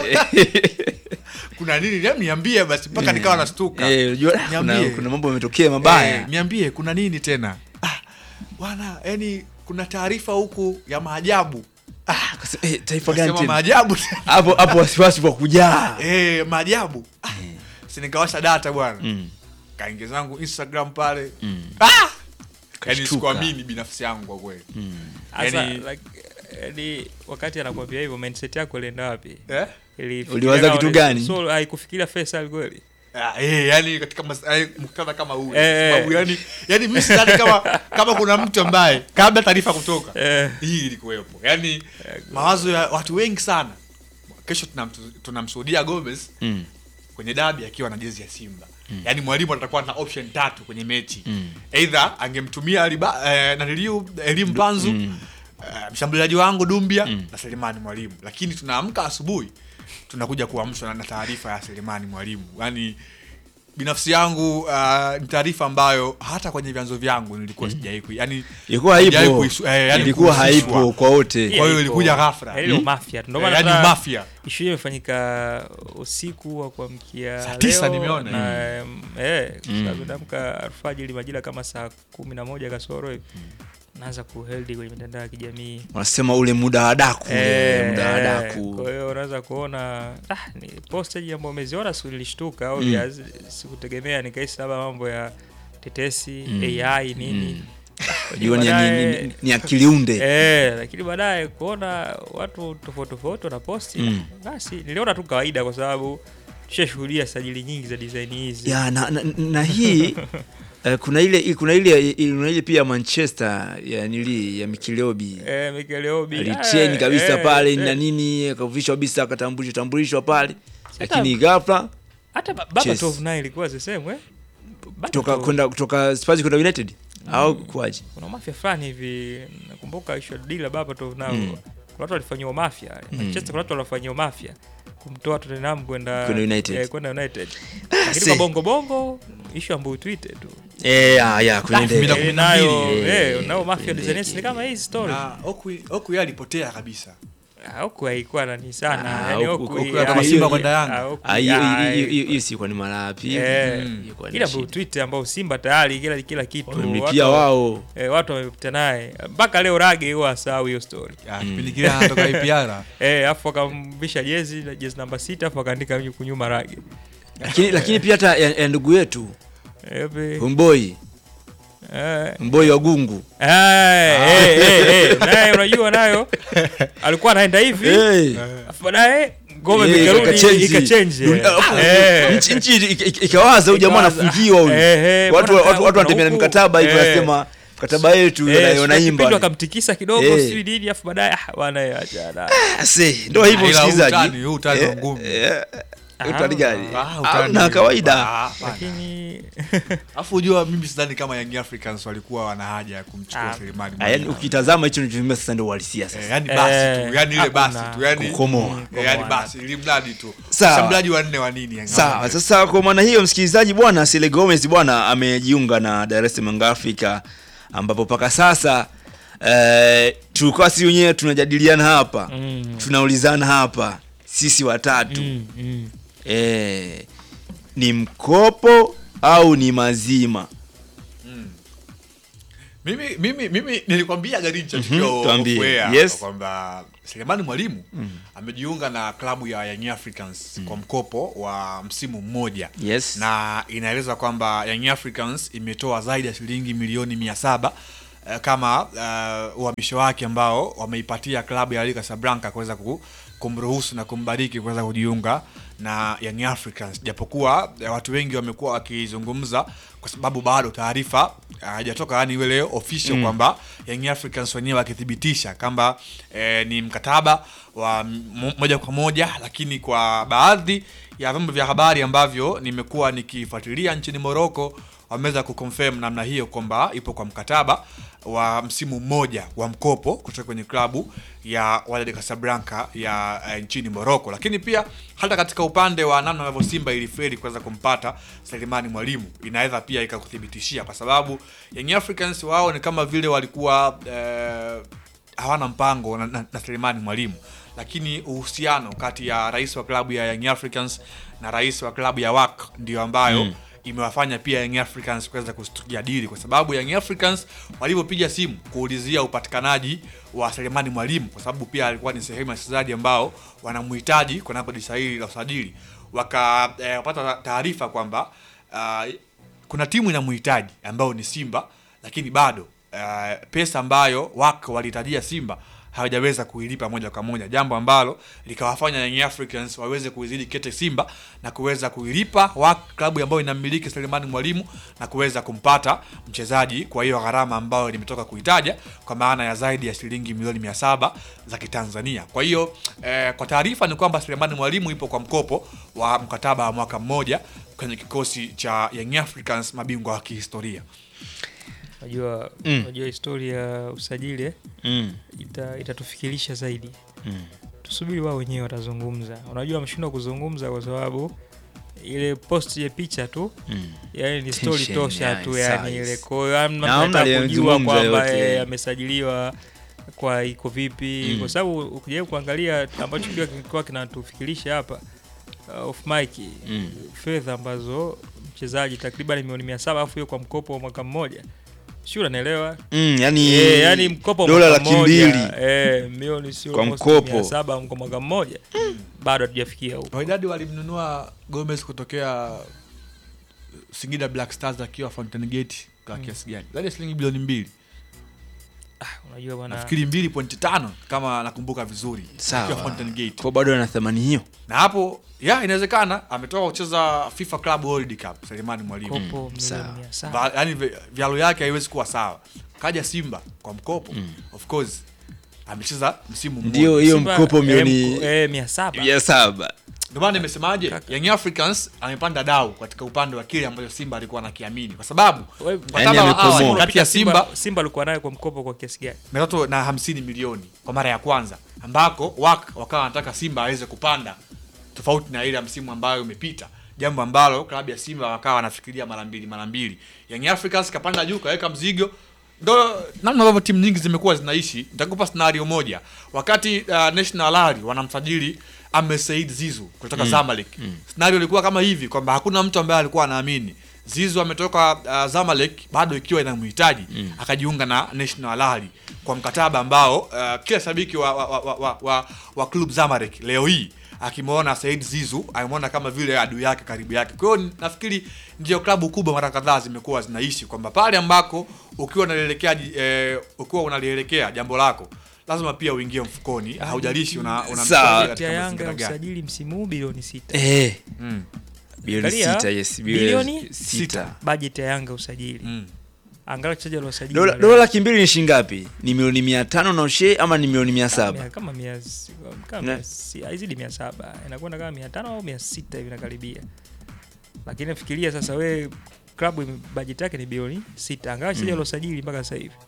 kuna nini Hebu niambie basi mpaka nikawa nastuka Eh, unajua, kuna, Niambie. kuna mambo yametokea mabaya Eh, niambie kuna nini tena ah, bwana yani kuna taarifa huku ya maajabu ah, Akasema, eh, taifa gani Kasema tena maajabu tena. hapo hapo wasiwasi kwa kujaa Eh, maajabu ah, si nikawasha data bwana Mm. kaingia zangu instagram pale ah! yani Kashtuka. sikuamini binafsi yangu kwa kweli Asa, Yani- like, yani wakati anakuambia hivyo mindset yako ilienda wapi eh? Ilifikiria Uliwaza kama kitu ni- gani? so haikufikiria Faisal kweli Ah, eh, yani katika mas- eh, muktadha kama huu Eh, sababu eh. yani yani mimi sidhani kama kama kuna mtu ambaye kabla taarifa kutoka Eh. hii ilikuwepo yani mawazo ya watu wengi sana kesho tunamtu- tunamshuhudia Gomez Mm. kwenye dabi akiwa na jezi ya Simba yaani mwalimu atakuwa na option tatu kwenye mechi either angemtumia Aliba- eh, naniliu elimu panzu eh, mshambuliaji wangu Dumbia na Selemani Mwalimu lakini tunaamka asubuhi tunakuja kuamshwa na- na taarifa ya Selemani Mwalimu yaani binafsi yangu uh, ni taarifa ambayo hata kwenye vyanzo vyangu nilikuwa sijai kui yani ilikuwa sijai haipo kuisu- eh, yani ilikuwa kuhusishwa. haipo kwa wote Kwa hiyo ilikuja ghafla. Yaani ile mafia tu. Ndio maana yani hata mafia ishu hiyo imefanyika usiku wa kuamkia Saa tisa leo nimeona. na mm. eh, kwa sababu naamka alfajiri majira kama saa kumi na moja kasoro hivi naanza kuheldi kwenye mitandao ya kijamii wanasema ule muda wa daku ule Eh, muda wa eh, daku kwa hiyo unaweza kuona ah, ni postage ambayo umeziona si nilishtuka au Mm. sikutegemea nikahisi labda mambo ya tetesi AI nini Unajua ni- ni- baadaye- ni- ni akiliunde Eh, lakini baadaye kuona watu tofauti tofauti wanaposti Mm. basi niliona tu kawaida kwa sababu tushashuhudia sajili nyingi za design hizi ya na, na, na hii eh, kuna ile kuna ile kuna ile pia Manchester ya nili ya Mikilobi eh, Mikel Obi alitrain eh, kabisa eh, pale eh. na nini akavishwa kabisa akatambulishwa tambulishwa pale Hata- lakini ghafla hata ba- Baba Chess. Tov naye ilikuwa the same eh Baba kutoka Tov. kwenda kutoka Spurs kwenda United au kuaje kuna mafia fulani hivi nakumbuka ishu dila Baba Tov nao Mm. kuna watu walifanyiwa mafia Manchester kuna watu walifanyiwa mafia kumtoa Tottenham kwenda Kwenda United. eh, kwenda United lakini see. kwa bongo bongo ishu ambayo tweete tu eh ah ya kuna Elfu ile mbili na Eh, kumi na nayo mbili. eh, nao mafia design ni kama hii story na Oku Oku yeye alipotea kabisa Ah, huku haikuwa nani sana Ah, yani huku- huku- huku ah, kama hiyo- Simba kwenda Yanga. ah, huku- Ah, hiyo ah, hiyo- hiyo- hiyo- hiyo si kwa ni mara ya pili eh, Ilikuwa ni ila shida. tweet ambao Simba tayari kila kila kitu wamemlipia watu- wao eh, watu wamepita naye mpaka leo Rage huwa asahau hiyo story Ya, kipindi kile anatoka IPR eh, afu akamvisha jezi jezi namba sita afu akaandika huku nyuma Rage lakini lakini pia hata ya, ya ndugu yetu eh, be- Mboi eh, Mboi wa Gungu eh, eh, eh, eh, naye unajua nayo alikuwa anaenda hivi Eh. afu baadaye ngome Eh, ikarudi ikachange. ikachange Dunia- eh. nchi nchi ik- ik- ikawaza huyu jamaa Ikawaza, anafungiwa huyu eh, eh, watu mbona watu watu wanatembea na huku, mikataba hivi eh. wanasema mkataba yetu Eh, wana- sio wanaimba kipindi wakamtikisa kidogo Eh. sijui nini afu baadaye ah, bwana eh, acha na Ah, see, ndo hivyo Ila huu msikilizaji utani, huu utani wa Eh, ngumi. eh, Ah, utani gani Ah, Ah, utani. na kawaida Ah, hapana. lakini Alafu unajua mimi sidhani kama Young Africans walikuwa wana haja ya kumchukua Ah. Selemani. Ah, yani Mwalimu. ukitazama hicho nichotumia sasa ndio uhalisia Eh, sasa yani basi Eh, tu, yani ile basi hakuna. tu, yani Kukomoa. Eh, yani basi ili mradi tu. Sawa. Mshambuliaji wa nne wa nini Young sawa Africans? sasa kwa maana hiyo msikilizaji bwana Sele Gomez bwana amejiunga na Dar es Salaam Young Africa ambapo mpaka sasa eh, tulikuwa si wenyewe tunajadiliana hapa Mm. tunaulizana hapa sisi watatu mm, mm. eh, ni mkopo au ni mazima mimi mimi mimi nilikwambia Garincha Mhm, tukiwa tuambie. off air Yes. kwamba Selemani Mwalimu amejiunga na klabu ya Young Africans kwa mkopo wa msimu mmoja Yes. na inaelezwa kwamba Young Africans imetoa zaidi ya shilingi milioni mia saba eh, kama eh, uhamisho wake ambao wameipatia klabu ya Wydad Casablanca kuweza ku- kumruhusu na kumbariki kuweza kujiunga na Young Africans, japokuwa eh, watu wengi wamekuwa wakizungumza kwa sababu bado taarifa eh, haijatoka yani ile official kwamba Young Africans wenyewe wakithibitisha kwamba eh, ni mkataba wa m- moja kwa moja, lakini kwa baadhi ya vyombo vya habari ambavyo nimekuwa nikifuatilia nchini Morocco wameweza kuconfirm namna hiyo kwamba ipo kwa mkataba wa msimu mmoja wa mkopo kutoka kwenye klabu ya Wydad Casablanca ya eh, nchini Morocco. Lakini pia hata katika upande wa namna ambavyo Simba ilifeli kuweza kumpata Selemani Mwalimu inaweza pia ikakuthibitishia, kwa sababu Young Africans wao ni kama vile walikuwa eh, hawana mpango na, na, na Selemani Mwalimu, lakini uhusiano kati ya rais wa klabu ya Young Africans na rais wa klabu ya WAC ndio ambayo imewafanya pia Young Africans kuweza kujadili, kwa sababu Young Africans walivyopiga simu kuulizia upatikanaji wa Selemani Mwalimu, kwa sababu pia alikuwa ni sehemu ya wachezaji ambao wanamhitaji kunako dirisha hili la usajili, wakapata taarifa kwamba uh, kuna timu inamhitaji ambayo ni Simba, lakini bado uh, pesa ambayo wako walihitajia Simba hawajaweza kuilipa moja kwa moja, jambo ambalo likawafanya Young Africans waweze kuizidi kete Simba na kuweza kuilipa WAC, klabu ambayo inamiliki Selemani Mwalimu na kuweza kumpata mchezaji kwa hiyo gharama ambayo nimetoka kuitaja kwa maana ya zaidi ya shilingi milioni mia saba za Kitanzania. Kwa hiyo eh, kwa taarifa ni kwamba Selemani Mwalimu ipo kwa mkopo wa mkataba wa mwaka mmoja kwenye kikosi cha Young Africans, mabingwa wa kihistoria. Unajua, Mm. unajua historia ya usajili eh, Mm. ita, itatufikirisha zaidi. Mm. Tusubiri wao wenyewe watazungumza. Unajua wameshindwa kuzungumza kwa sababu ile post ya picha tu Mm. yani ni story Tension, tosha yeah, tu yani size. ile kwa hiyo hamna Na hamna mtu anataka kujua aliyezungumza kwamba yote. eh, amesajiliwa kwa iko vipi Mm. kwa sababu ukijaribu kuangalia ambacho pia kilikuwa kinatufikirisha hapa uh, off mic Mm. fedha ambazo mchezaji takriban milioni mia saba alafu hiyo kwa mkopo wa mwaka mmoja sio unanielewa Mm, yani, Eh, yani mkopo wa dola mwaka laki mmoja, mbili eh, milioni sio Kwa almost mkopo. mia saba kwa mwaka mmoja bado hatujafikia huko Wydad walimnunua Gomez kutokea Singida Black Stars akiwa Fountain Gate kwa kiasi gani? Zaidi ya shilingi bilioni mbili, unajua bwana nafikiri mbili pointi tano kama nakumbuka vizuri, Sawa. akiwa Fountain Gate. kwa bado ana thamani hiyo Na hapo ya inawezekana ametoka kucheza FIFA Club World Cup Selemani Mwalimu, mkopo sawa. milioni mia saba Va- yaani vi- vyalo yake haiwezi kuwa sawa. Kaja Simba kwa mkopo, of course amecheza msimu mmoja. ndio hiyo Simba, mkopo eh, milioni mko- eh, mia saba mia saba Ndio maana nimesemaje, Young Africans amepanda dau katika upande wa kile ambacho Simba alikuwa anakiamini, kwa sababu Wewe- mkataba Yaani wa amekomoa. awali kati ya Simba Simba alikuwa naye kwa mkopo kwa kiasi gani? mia tatu na hamsini milioni kwa mara ya kwanza, ambako wak wakawa wanataka Simba aweze kupanda tofauti na ile ya msimu ambayo umepita, jambo ambalo klabu ya Simba wakawa wanafikiria mara mbili mara mbili. Young Africans kapanda juu kaweka mzigo, ndo namna ambavyo timu nyingi zimekuwa zinaishi. Nitakupa scenario moja, wakati uh, National Al wanamsajili Ahmed Said Zizu kutoka Zamalek, scenario ilikuwa kama hivi kwamba hakuna mtu ambaye alikuwa anaamini Zizu ametoka uh, Zamalek bado ikiwa inamhitaji akajiunga na National Al Ahly kwa mkataba ambao uh, kila shabiki wa, wa, wa, wa, wa, wa club Zamalek leo hii akimwona Said Zizu amemwona kama vile adui yake karibu yake. Kwa hiyo nafikiri ndio klabu kubwa mara kadhaa zimekuwa zinaishi kwamba pale ambako ukiwa unalielekea eh, ukiwa unalielekea jambo lako lazima pia uingie mfukoni, haujalishi una, una Sawa. mchezaji ya katika Yanga mazingira ya gani. usajili msimu huu bilioni sita eh, Mm. bilioni Angalia, sita yes bilioni bilioni sita bajeti ya Yanga usajili Mm. angalau wachezaji waliosajili dola wale- dola laki mbili ni shilingi ngapi ni milioni mia tano na ushe ama ni milioni mia Mia- saba kama mia kama Ne. mia si- haizidi mia saba inakwenda kama mia tano au mia sita hivi nakaribia, lakini fikiria sasa, we klabu ime- bajeti yake ni bilioni sita angalau wachezaji waliosajili mpaka sasa hivi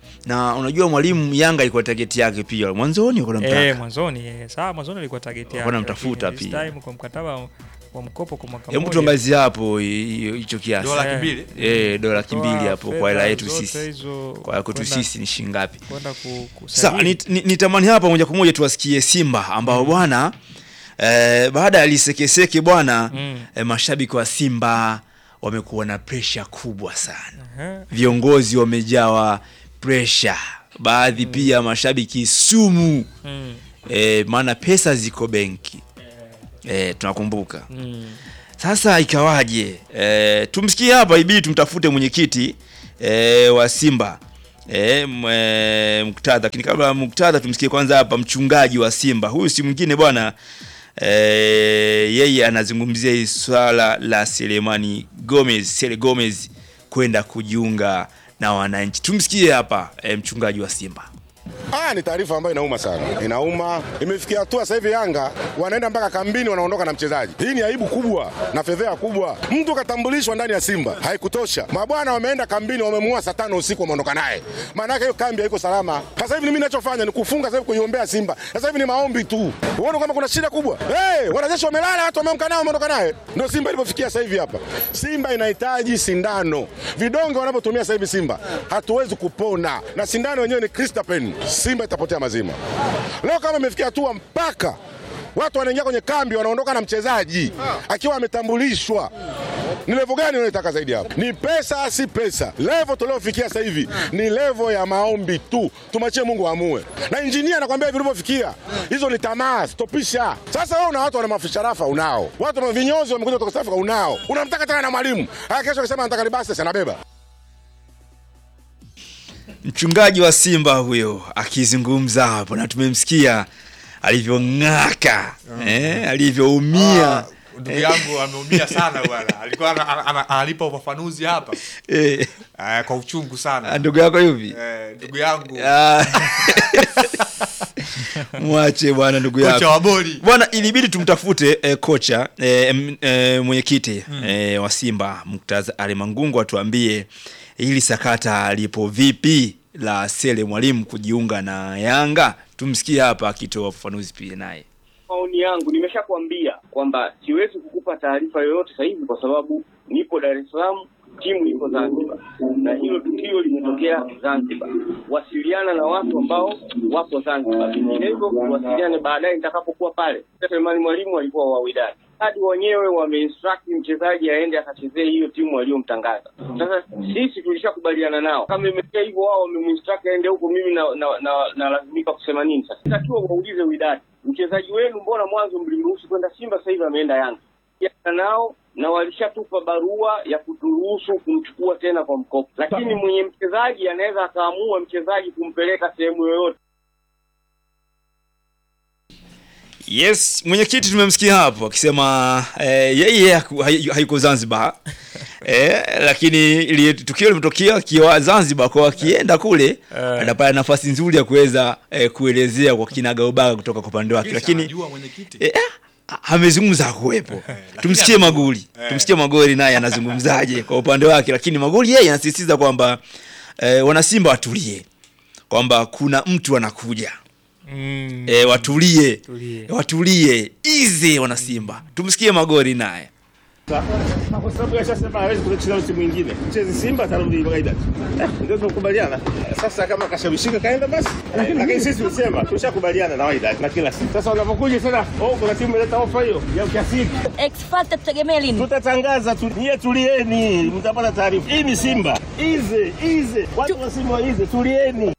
na unajua mwalimu yanga ilikuwa tageti yake pia mwanzoni wako eh, namtaka mwanzoni eh, sawa, mwanzoni ilikuwa target yake, Walikuwa wanamtafuta lakini this pia. time kwa mkataba wa mkopo kwa mwaka hebu mmoja tuangazie hapo hi- hi- hicho kiasi Dola laki Eh. mbili eh dola laki mbili Toa hapo fedha kwa hela yetu zote sisi hizo kwa kwetu kwenda- sisi ni shilingi ngapi kwenda ku- Sawa, kusajili. nit- ni- nitamani hapa moja kwa moja tuwasikie Simba ambao bwana eh, baada ya lisekeseke bwana Mm. eh, mashabiki wa Simba wamekuwa na presha kubwa sana Aha. viongozi wamejawa presha baadhi pia mashabiki sumu Mm. e, maana pesa ziko benki e, tunakumbuka Mm. sasa ikawaje e, tumsikie hapa ibidi tumtafute mwenyekiti e, wa simba e, m- e, muktadha lakini kabla ya muktadha tumsikie kwanza hapa mchungaji wa simba huyu si mwingine bwana e, yeye anazungumzia hii swala la selemani gomez sele gomez kwenda kujiunga na wananchi tumsikie hapa e, mchungaji wa simba Ah, ni taarifa ambayo inauma sana, inauma. Imefikia hatua sasa hivi Yanga wanaenda mpaka kambini, wanaondoka na mchezaji. Hii ni aibu kubwa na fedheha kubwa. Mtu katambulishwa ndani ya Simba, haikutosha. Mabwana wameenda kambini, wamemua saa tano usiku, wameondoka naye. Maana yake hiyo kambi haiko salama. Sasa hivi mimi ninachofanya ni kufunga sasa hivi kuiombea Simba. Sasa hivi ni maombi tu. Uone kama kuna shida kubwa. Hey, wanajeshi wamelala, watu wameamka nao, wameondoka naye. Ndio Simba ilipofikia sasa hivi hapa. Simba inahitaji sindano. Vidonge wanavyotumia sasa hivi Simba hatuwezi kupona, na sindano yenyewe ni Cristapen. Simba itapotea mazima. Leo kama imefikia hatua mpaka watu wanaingia kwenye kambi wanaondoka na mchezaji akiwa ametambulishwa. Ni levo gani unaitaka zaidi hapo? Ni pesa, si pesa. Levo tuliofikia sasa hivi ni levo ya maombi tu, tumachie Mungu aamue. Na injinia anakwambia vilivyofikia, hizo ni tamaa, stopisha. Sasa wewe una watu wana mafisharafa unao, watu wana vinyozi wamekuja kutoka South Africa unao, unamtaka tena na mwalimu haya, kesho akisema anataka libasi, anabeba mchungaji wa simba huyo akizungumza hapo na tumemsikia alivyong'aka eh, alivyoumia ndugu yangu ameumia sana bwana alikuwa ana- ana- ana- analipa ufafanuzi hapa eh, eh, kwa uchungu sana ndugu yako yupi eh, ndugu yangu Ah. mwache bwana ndugu kocha yako wa boli bwana ilibidi tumtafute eh, kocha eh, m- eh, mwenyekiti eh, wa simba muktaza ali mangungu atuambie hili sakata lipo vipi la sele mwalimu kujiunga na yanga tumsikie hapa akitoa ufafanuzi pia naye maoni yangu nimeshakwambia kwamba siwezi kukupa taarifa yoyote sasa hivi kwa sababu nipo Dar es Salaam, timu iko Zanzibar na hilo tukio limetokea Zanzibar. Wasiliana na watu ambao wapo Zanzibar, vinginevyo wasiliane baadaye nitakapokuwa pale. Selemani Mwalimu alikuwa wa Wydad hadi wenyewe wameinstruct mchezaji aende akachezee hiyo timu aliyomtangaza. Sasa sisi tulishakubaliana nao, kama imefikia hivyo, wao wamemwinstruct aende huko, mimi na na, na, nalazimika kusema nini sasa? Takiwa waulize Wydad, mchezaji wenu mbona mwanzo mlimruhusu kwenda Simba, sasa hivi ameenda Yanga? Jana nao na walishatupa barua ya kuturuhusu kumchukua tena kwa mkopo, lakini mwenye mchezaji anaweza akaamua mchezaji kumpeleka sehemu yoyote. yes mwenyekiti tumemsikia hapo akisema eh, yeye haku- hai- hayuko zanzibar eh, lakini ili tukio limetokea akiwa zanzibar kwa akienda kule anapata nafasi nzuri ya kuweza eh, kuelezea kwa kinagaubaga kutoka kwa upande wake lakini anajua mwenyekiti eh, ah, amezungumza hakuwepo lakini tumsikie anajua. maguli Eh. tumsikie magoli naye anazungumzaje kwa upande wake lakini magoli yeye anasisitiza kwamba eh, wanasimba watulie kwamba kuna mtu anakuja Mm. e, watulie Tulie. watulie ize wanasimba tumsikie magori naye Na kwa sababu yashasema hawezi kucheza msimu mwingine, mchezi Simba atarudi Wydad. Eh, Ndio tumekubaliana. Sasa kama kashawishika kaenda basi, lakini sisi tulisema tushakubaliana na Wydad na kila siku. Sasa unapokuja tena, oh, kuna timu ileta ofa hiyo ya kiasi hiki, X-Factor tutegemee lini? tutatangaza tu, nyie tulieni, mtapata taarifa. Hii ni Simba, ize ize, watu wa Simba ize, tulieni.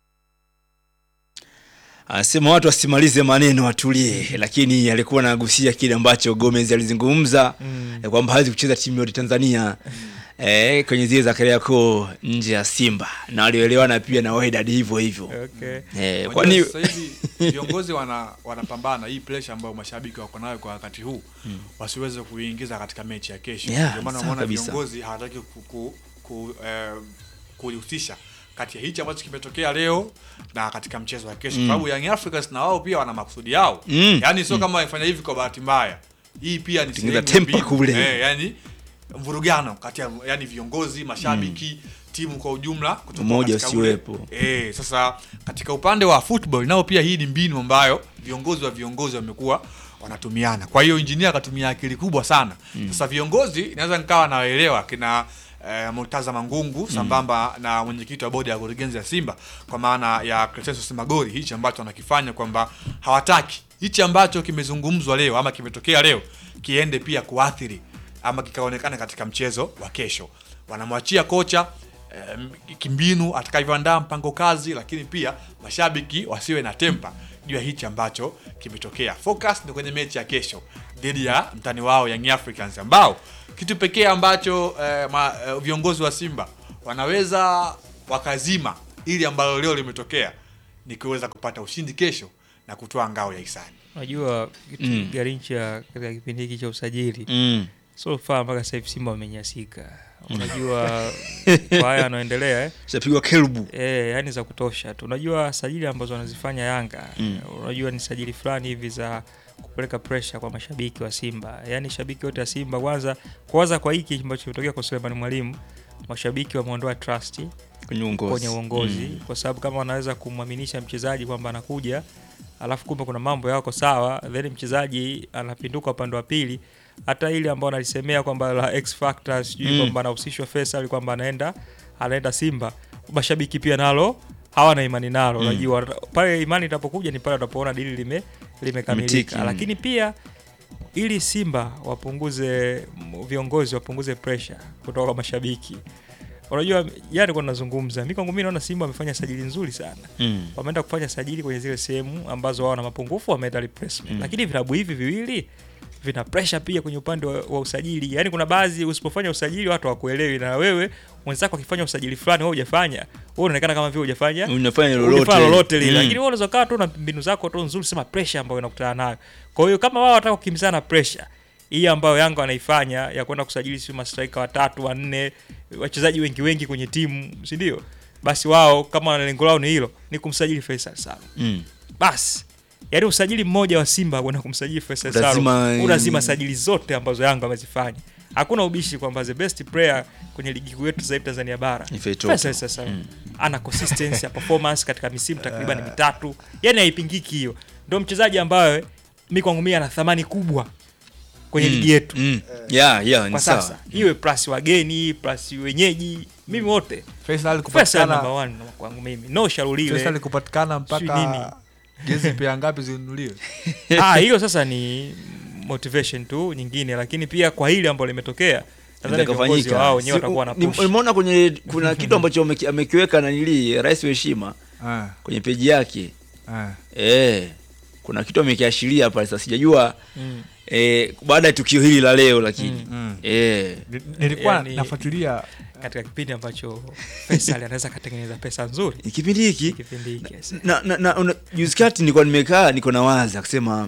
anasema watu wasimalize maneno watulie lakini alikuwa anagusia kile ambacho gomez alizungumza mm. kwamba hawezi kucheza timu yote tanzania eh, kwenye zile za kariakoo nje ya simba na walioelewana pia na Wydad hivyo hivyo Okay. eh, Unajua kwani sasa hivi viongozi wana wanapambana hii pressure ambayo mashabiki wako nayo kwa wakati huu wasiweze kuingiza katika mechi ya kesho. Yeah, Ndio maana sawa unaona kabisa. viongozi hawataki ku, ku, ku, eh, kulihusisha kati ya hichi ambacho kimetokea leo na katika mchezo wa kesho, sababu Young Africans na wao pia wana makusudi yao Mm. yaani sio kama wamefanya hivi kwa bahati mbaya. Hii pia ni Tengeneza sehemu tempa mbinu. kule. eh, yani mvurugano kati ya yani viongozi, mashabiki, timu kwa ujumla kutoka Umoja katika ule- usiwepo. Eh, sasa katika upande wa football nao pia hii ni mbinu ambayo viongozi wa viongozi wamekuwa wanatumiana. Kwa hiyo injinia akatumia akili kubwa sana. Sasa viongozi inaweza nikawa nawaelewa kina eh, Murtaza Mangungu sambamba na mwenyekiti wa bodi ya kurugenzi ya Simba kwa maana ya Crescencio Simagori, hichi ambacho wanakifanya kwamba hawataki hichi ambacho kimezungumzwa leo ama kimetokea leo kiende pia kuathiri ama kikaonekana katika mchezo wa kesho. Wanamwachia kocha em, kimbinu atakavyoandaa mpango kazi, lakini pia mashabiki wasiwe na tempa juu ya hichi ambacho kimetokea. Focus ni kwenye mechi ya kesho dhidi ya mtani wao Young Africans ambao kitu pekee ambacho eh, ma, eh, viongozi wa Simba wanaweza wakazima ili ambalo leo limetokea ni kuweza kupata ushindi kesho na kutoa ngao ya hisani. Unajua kitu Mm. Garincha katika kipindi hiki cha usajili Mm. so far mpaka sasa hivi Simba wamenyasika. Unajua kwa haya yanaendelea eh? Shapigwa kelbu. Eh, yani za kutosha tu. Unajua sajili ambazo wanazifanya Yanga Mm. unajua ni sajili fulani hivi za kupeleka pressure kwa mashabiki wa Simba. Yaani shabiki wote wa Simba kwanza kwanza kwa hiki ambacho kimetokea kwa Suleiman Mwalimu, mashabiki wameondoa trust Kwenye uongozi. kwenye uongozi Mm. kwa sababu kama wanaweza kumwaminisha mchezaji kwamba anakuja alafu kumbe kuna mambo yako sawa, then mchezaji anapinduka upande wa pili, hata ile ambao analisemea kwamba la X factor sijui Mm. kwamba anahusishwa Faisal kwamba anaenda anaenda Simba, mashabiki pia nalo hawana imani nalo. Mm. Unajua pale imani itapokuja ni pale watapoona dili lime limekamilika, Limetiki, mm. lakini pia ili Simba wapunguze m- viongozi wapunguze pressure kutoka kwa mashabiki. Unajua jana kwa nazungumza, mimi kwangu mimi naona Simba wamefanya sajili nzuri sana. Mm. Wameenda kufanya sajili kwenye zile sehemu ambazo wao wana mapungufu, wameenda replacement. Mm. Lakini vilabu hivi viwili vina pressure pia kwenye upande wa, wa usajili. Yaani kuna baadhi usipofanya usajili watu hawakuelewi, na wewe mwenzako akifanya usajili fulani wewe hujafanya, wewe unaonekana kama vile hujafanya Unafanya lolote. hujafanya lolote lile. Mm. Lakini wewe unaweza kaa tu na mbinu zako tu nzuri, sema pressure ambayo unakutana nayo. Kwa hiyo kama wao wanataka kukimbizana na pressure hii ambayo Yanga wanaifanya ya kwenda kusajili si mastrika watatu wanne, wachezaji wengi wengi kwenye timu, si ndio? Basi wao kama wana lengo lao ni hilo, ni kumsajili Faisal Salum. Mm. Basi yaani usajili mmoja wa Simba kwenda kumsajili Faisal Utazima, Salum mm. unazima sajili zote ambazo Yanga wamezifanya. Hakuna ubishi kwamba the best player kwenye ligi kuu yetu sasa hivi Tanzania bara Ni Faisal. Faisal sasa ana consistency ya performance katika misimu takriban mitatu, yani haipingiki hiyo. Ndio mchezaji ambaye mi kwangu mimi ana thamani kubwa kwenye Mm. ligi yetu Mm. Yeah, yeah, ni kwa sawa. sasa, iwe plus wageni plus wenyeji, mimi wote Faisal Faisal kupatikana number one kwangu mimi, no Sharulile Faisal kupatikana Sijui nini. mpaka jezi pia ngapi zinunuliwe? ah, hiyo sasa ni motivation tu nyingine, lakini pia kwa hili ambalo limetokea nadhani viongozi Itakafanyika. wao wenyewe Si- watakuwa na ni- push. Nimeona kwenye kuna kitu ambacho ameki- amekiweka nanili rais wa heshima Ah, kwenye peji yake ah. eh, kuna kitu amekiashiria pale. Sasa sijajua Mm. eh, baada ya tukio hili la leo, lakini Mm. eh, Ni- Nilikuwa Yani- nafuatilia katika kipindi ambacho Faisal anaweza akatengeneza pesa nzuri ni kipindi hiki kipindi hiki yes. na, na, na una- juzi kati nilikuwa nimekaa niko na waza kusema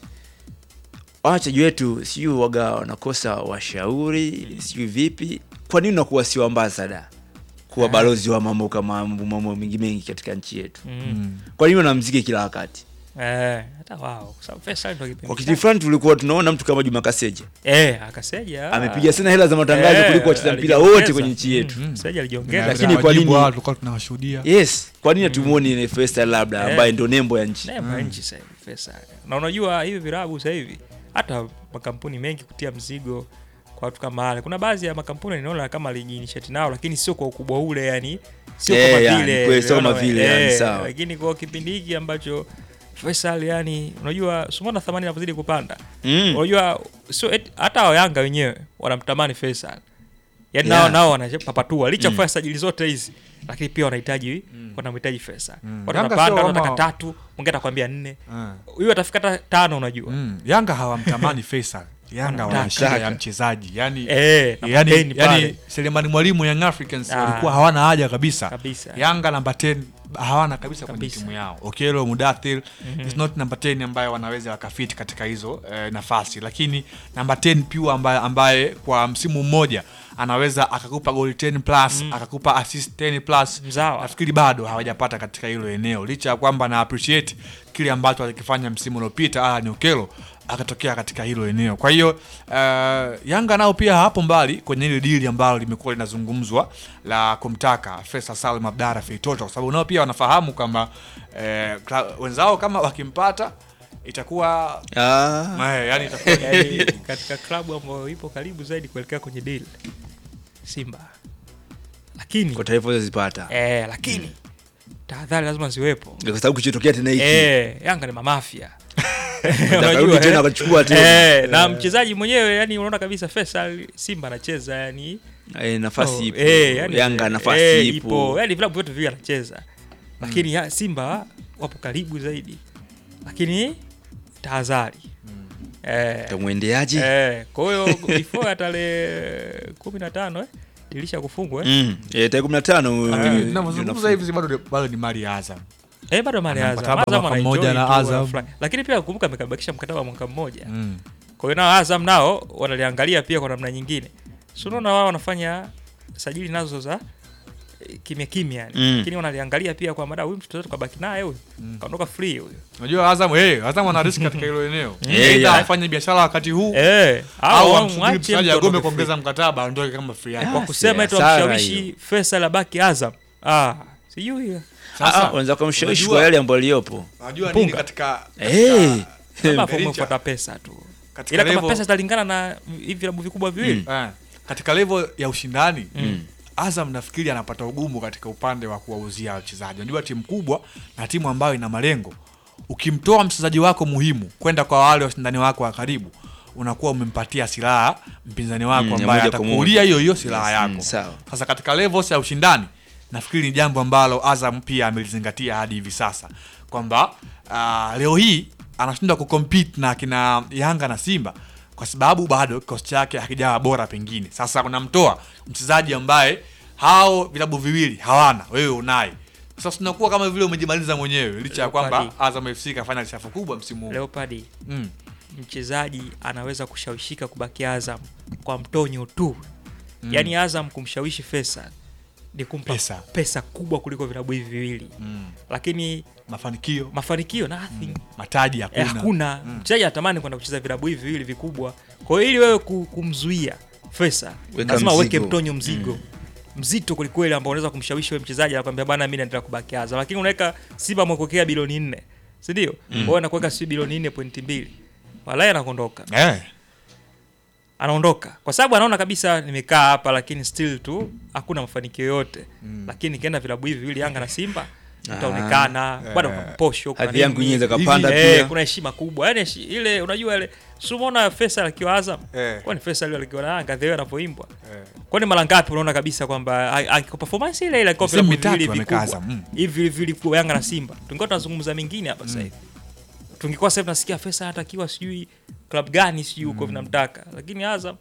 wachezaji wetu sijui waga wanakosa washauri sijui vipi kwa nini unakuwa sio ambasada kuwa balozi wa mambo kama mambo mengi mengi katika nchi yetu Mm. kwa nini wanamziki kila wakati Eh, hata wao kwa sababu Faisal ndio kipindi kwa chake. kiti fulani tulikuwa tunaona mtu kama Juma Kaseja eh, akaseja amepiga sana hela za matangazo Eh, kuliko wacheza mpira alijiongeza. wote kwenye nchi yetu Mm, Kaseja alijiongeza Lakini Na kwa wajibu nini- wao tulikuwa tunawashuhudia yes kwa nini hatumuoni mm. Faisal labda Eh. ambaye ndio nembo ya nchi nembo ya nchi sasa hivi Faisal. Na unajua hivi virabu sasa hivi hata makampuni mengi kutia mzigo kwa watu kama wale. Kuna baadhi ya makampuni ninaona kama alijiinitiate nao, lakini sio kwa ukubwa ule, yani sio Eh, kama yani, vile kweli, sio kama unaona, vile, yani, eh, sawa. Lakini kwa kipindi hiki ambacho Faisal yani, unajua sumona thamani inapozidi kupanda mm. unajua sio eti- hata wa Yanga wenyewe wanamtamani Faisal yani Yeah. nao nao wanapapatua licha Mm. kufanya sajili zote hizi lakini pia wanahitaji wanamhitaji Faisal Mm. watu Yanga wanapanda sio wanataka kama- tatu mwingine atakwambia nne Ah. huyu atafika hata tano unajua Mm. Yanga hawamtamani Faisal. Yanga wana shida ya mchezaji. Yaani eh na yani, kapteni pale. yani Selemani Mwalimu Young Africans Ah. walikuwa hawana haja kabisa. Kabisa. Yanga namba 10 hawana kabisa kwenye Kabisa. timu yao. Okelo Mudathir Mhm. is not number 10 ambaye wanaweza wakafiti katika hizo eh, nafasi, lakini namba 10 pure ambaye, ambaye kwa msimu mmoja anaweza akakupa goli 10 plus akakupa assist 10 plus Mzawa. nafikiri bado hawajapata katika hilo eneo, licha ya kwamba na appreciate kile ambacho alikifanya msimu uliopita Alan Okello akatokea katika hilo eneo. Kwa hiyo uh, Yanga nao pia hapo mbali kwenye ile dili ambalo limekuwa linazungumzwa la kumtaka Faisal Salum Abdara Feitoto, kwa sababu nao pia wanafahamu kwamba eh, kla- wenzao kama wakimpata itakuwa ah. eh, yani itakuwa yani, katika klabu ambayo ipo karibu zaidi kuelekea kwenye deal Simba lakini kwa taarifa zozipata eh, lakini tahadhari lazima ziwepo kwa sababu kichotokea tena hiki eh, Yanga ni mamafia Akarudi tena akachukua tena. Eh, na mchezaji mwenyewe yani unaona kabisa Faisal Simba anacheza yani Eh, nafasi Oh, ipo. eh, yani- Yanga nafasi eh, ipo. yani vilabu vyote viwili anacheza lakini ya, Simba wapo karibu zaidi lakini tahadhari eh, Tamwendeaje? eh, kwa hiyo before ya tarehe kumi na tano eh, dirisha kufungwa eh. Mm. Eh, tarehe 15 Lakini eh, tunavyozungumza hivi bado bado ni mali ya Azam. Eh, bado mali Ana Azam. mkataba Azam mwaka anaenjoy mmoja na tu, Azam. wanafurahi. Lakini pia kumbuka amekabakisha mkataba wa mwaka mmoja. Mm. Kwa hiyo nao Azam nao wanaliangalia pia kwa namna nyingine. Si unaona wao wanafanya sajili nazo za eh, kimya kimya yani. Mm. Lakini wanaliangalia pia kwa mada huyu mtu tukabaki naye huyu. Kaondoka free huyu. Unajua Azam eh Azam ana risk katika hilo eneo. Eh, Aidha yeah. afanye biashara wakati huu Eh, au au amsubiri mwache mchezaji mtu agome aondoke kuongeza free. mkataba aondoke kama free agent. Kwa kusema eti hasara wamshawishi hiyo. Faisal abaki Azam. Ah, sijui hiyo. Ah, ah, wanaweza kumshawishi unajua- kwa yale ambayo aliyopo. Unajua Punga. nini katika Eh. Kama hapo Mericha. umefuata pesa tu. katika Ila kama level- pesa zitalingana na hivi vilabu vikubwa viwili. Eh, katika level ya ushindani Azam nafikiri anapata ugumu katika upande wa kuwauzia wachezaji. Unajua timu kubwa na timu ambayo ina malengo, ukimtoa mchezaji wako muhimu kwenda kwa wale washindani wako wa karibu, unakuwa umempatia silaha mpinzani wako Mm, ya ambaye moja kwa moja. atakuulia hiyo hiyo silaha Yes, mm, yako. sawa. Sasa katika levels ya ushindani nafikiri ni jambo ambalo Azam pia amelizingatia hadi hivi sasa kwamba uh, leo hii anashindwa kucompete na kina Yanga na Simba kwa sababu bado kikosi chake hakijawa bora pengine. Sasa unamtoa mchezaji ambaye hao vilabu viwili hawana, wewe unaye. Sasa tunakuwa kama vile umejimaliza mwenyewe licha ya kwamba Leopard. Azam FC kafanya lishafu kubwa msimu huu. Leopard Mm. mchezaji anaweza kushawishika kubaki Azam kwa mtonyo tu mm. Yaani Azam kumshawishi Faisal ni kumpa Pesa. pesa, kubwa kuliko vilabu hivi viwili Mm. lakini Mafanikio, mafanikio nothing mataji eh, hakuna. hakuna mchezaji anatamani kwenda kucheza vilabu hivi viwili vikubwa. Kwa hiyo ili wewe ku- kumzuia Faisal Weka lazima uweke mzigo. mtonyo mzigo mzito kwelikweli ambao unaweza kumshawishi wewe mchezaji anakwambia bana, mimi naendelea kubaki Azam, lakini unaweka Simba amekuwekea bilioni nne si ndio? Mm. Wewe nakuweka si bilioni nne pointi mbili walai anakondoka Eh. anaondoka kwa sababu anaona kabisa nimekaa hapa lakini still tu hakuna mafanikio yote mm. lakini nikienda vilabu hivi viwili Yanga na Simba itaonekana bado kuna posho kuna Hadhi yangu nini. inaweza kapanda Hivi, eh, pia. kuna heshima kubwa yani heshi- ile unajua ile si umeona Faisal akiwa Azam Eh. kwani Faisal yule akiwa na Yanga the way anavyoimbwa Eh. kwani mara ngapi unaona kabisa kwamba a- a- kwa performance ile ile kwa Misimu vilabu mitatu viwili amekaa vikubwa Azam, mm. hivi viwili vikubwa Yanga na Simba tungekuwa tunazungumza mingine hapa sasa hivi tungekuwa sasa hivi tunasikia Faisal anatakiwa sijui club gani sijui huko vinamtaka lakini Azam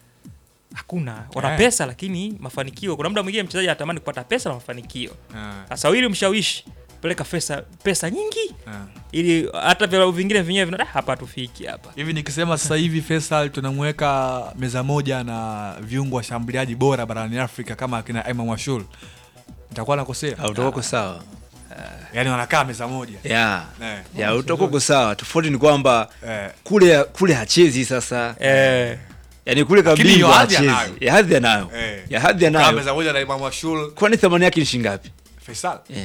hakuna wana Eh. pesa lakini mafanikio kuna muda mwingine mchezaji anatamani kupata pesa na mafanikio Eh. sasa ili mshawishi peleka pesa pesa nyingi Eh. ili hata vilabu vingine vyenyewe vina "Ah, hapa tufiki hapa hivi nikisema sasa hivi Faisal tunamweka meza moja na viungo washambuliaji bora barani Afrika kama akina Emma Mwashul nitakuwa nakosea Au utakuwa uko sawa. yani wanakaa meza moja Ya. Eh. Ya utakuwa uko sawa. Tofauti ni kwamba Eh. kule kule hachezi sasa. eh, Yaani kule Lakini kabisa hiyo hadhi hachezi. anayo. Ya hadhi anayo. Eh. Ya hadhi Kukaa anayo. meza moja na Emma Mwashul Kwani thamani yake ni shilingi ngapi? Faisal Eh.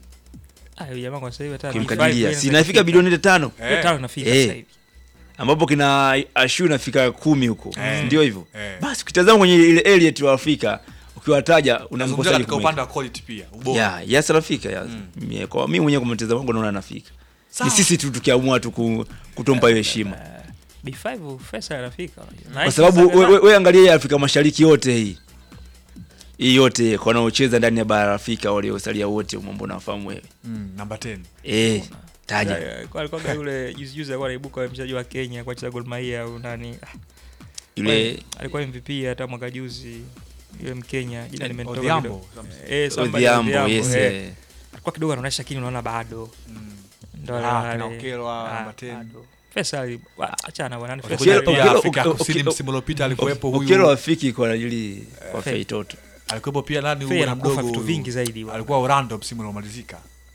ah, huyu jamaa kwa sasa hivi hata Kimkadiria. B5 Si inafika bilioni tano. Eh. tano inafika Eh. sasa hivi ambapo kina ashu inafika kumi huko Eh. ndio hivyo Eh. basi ukitazama kwenye ile Elliot wa Afrika ukiwataja nazungumzia unamkosaje katika upande wa quality pia ubora ya yes anafika ya Mie- kwa mimi mwenyewe kwa mtazamo wangu naona anafika ni sisi tu tukiamua tu ku- kutompa hiyo heshima B5 Faisal anafika kwa sababu we, we, we angalia hii Afrika Mashariki yote hii hii yote kwa wanaocheza ndani ya bara la Afrika waliosalia wote mambo nafahamu wewe mm, namba 10 eh taja alikuwa yule juzi juzi alikuwa anaibuka mchezaji wa Kenya kwa cheza Gor Mahia au nani Ah, yule alikuwa MVP hata mwaka juzi yule Mkenya jina limetoka Odhiambo, kidogo. something. Eh, somebody Odhiambo Odhiambo, yes eh. eh. alikuwa kidogo anaonyesha lakini unaona bado ndo Ah, wale- kina wale- Okelwa, ah, namba 10. bado. Faisal wa- achana bwana ni Okelwa- Faisal pia Okelwa- Afrika Okelwa- Kusini Okelwa- msimu uliopita alikuwepo huyu Okelo afiki kwa ajili kwa Fei. Fei Toto alikuwepo pia nani Fei huyu bwana anakufa mdogo vitu huyu? vingi zaidi bwana. alikuwa Orlando msimu uliomalizika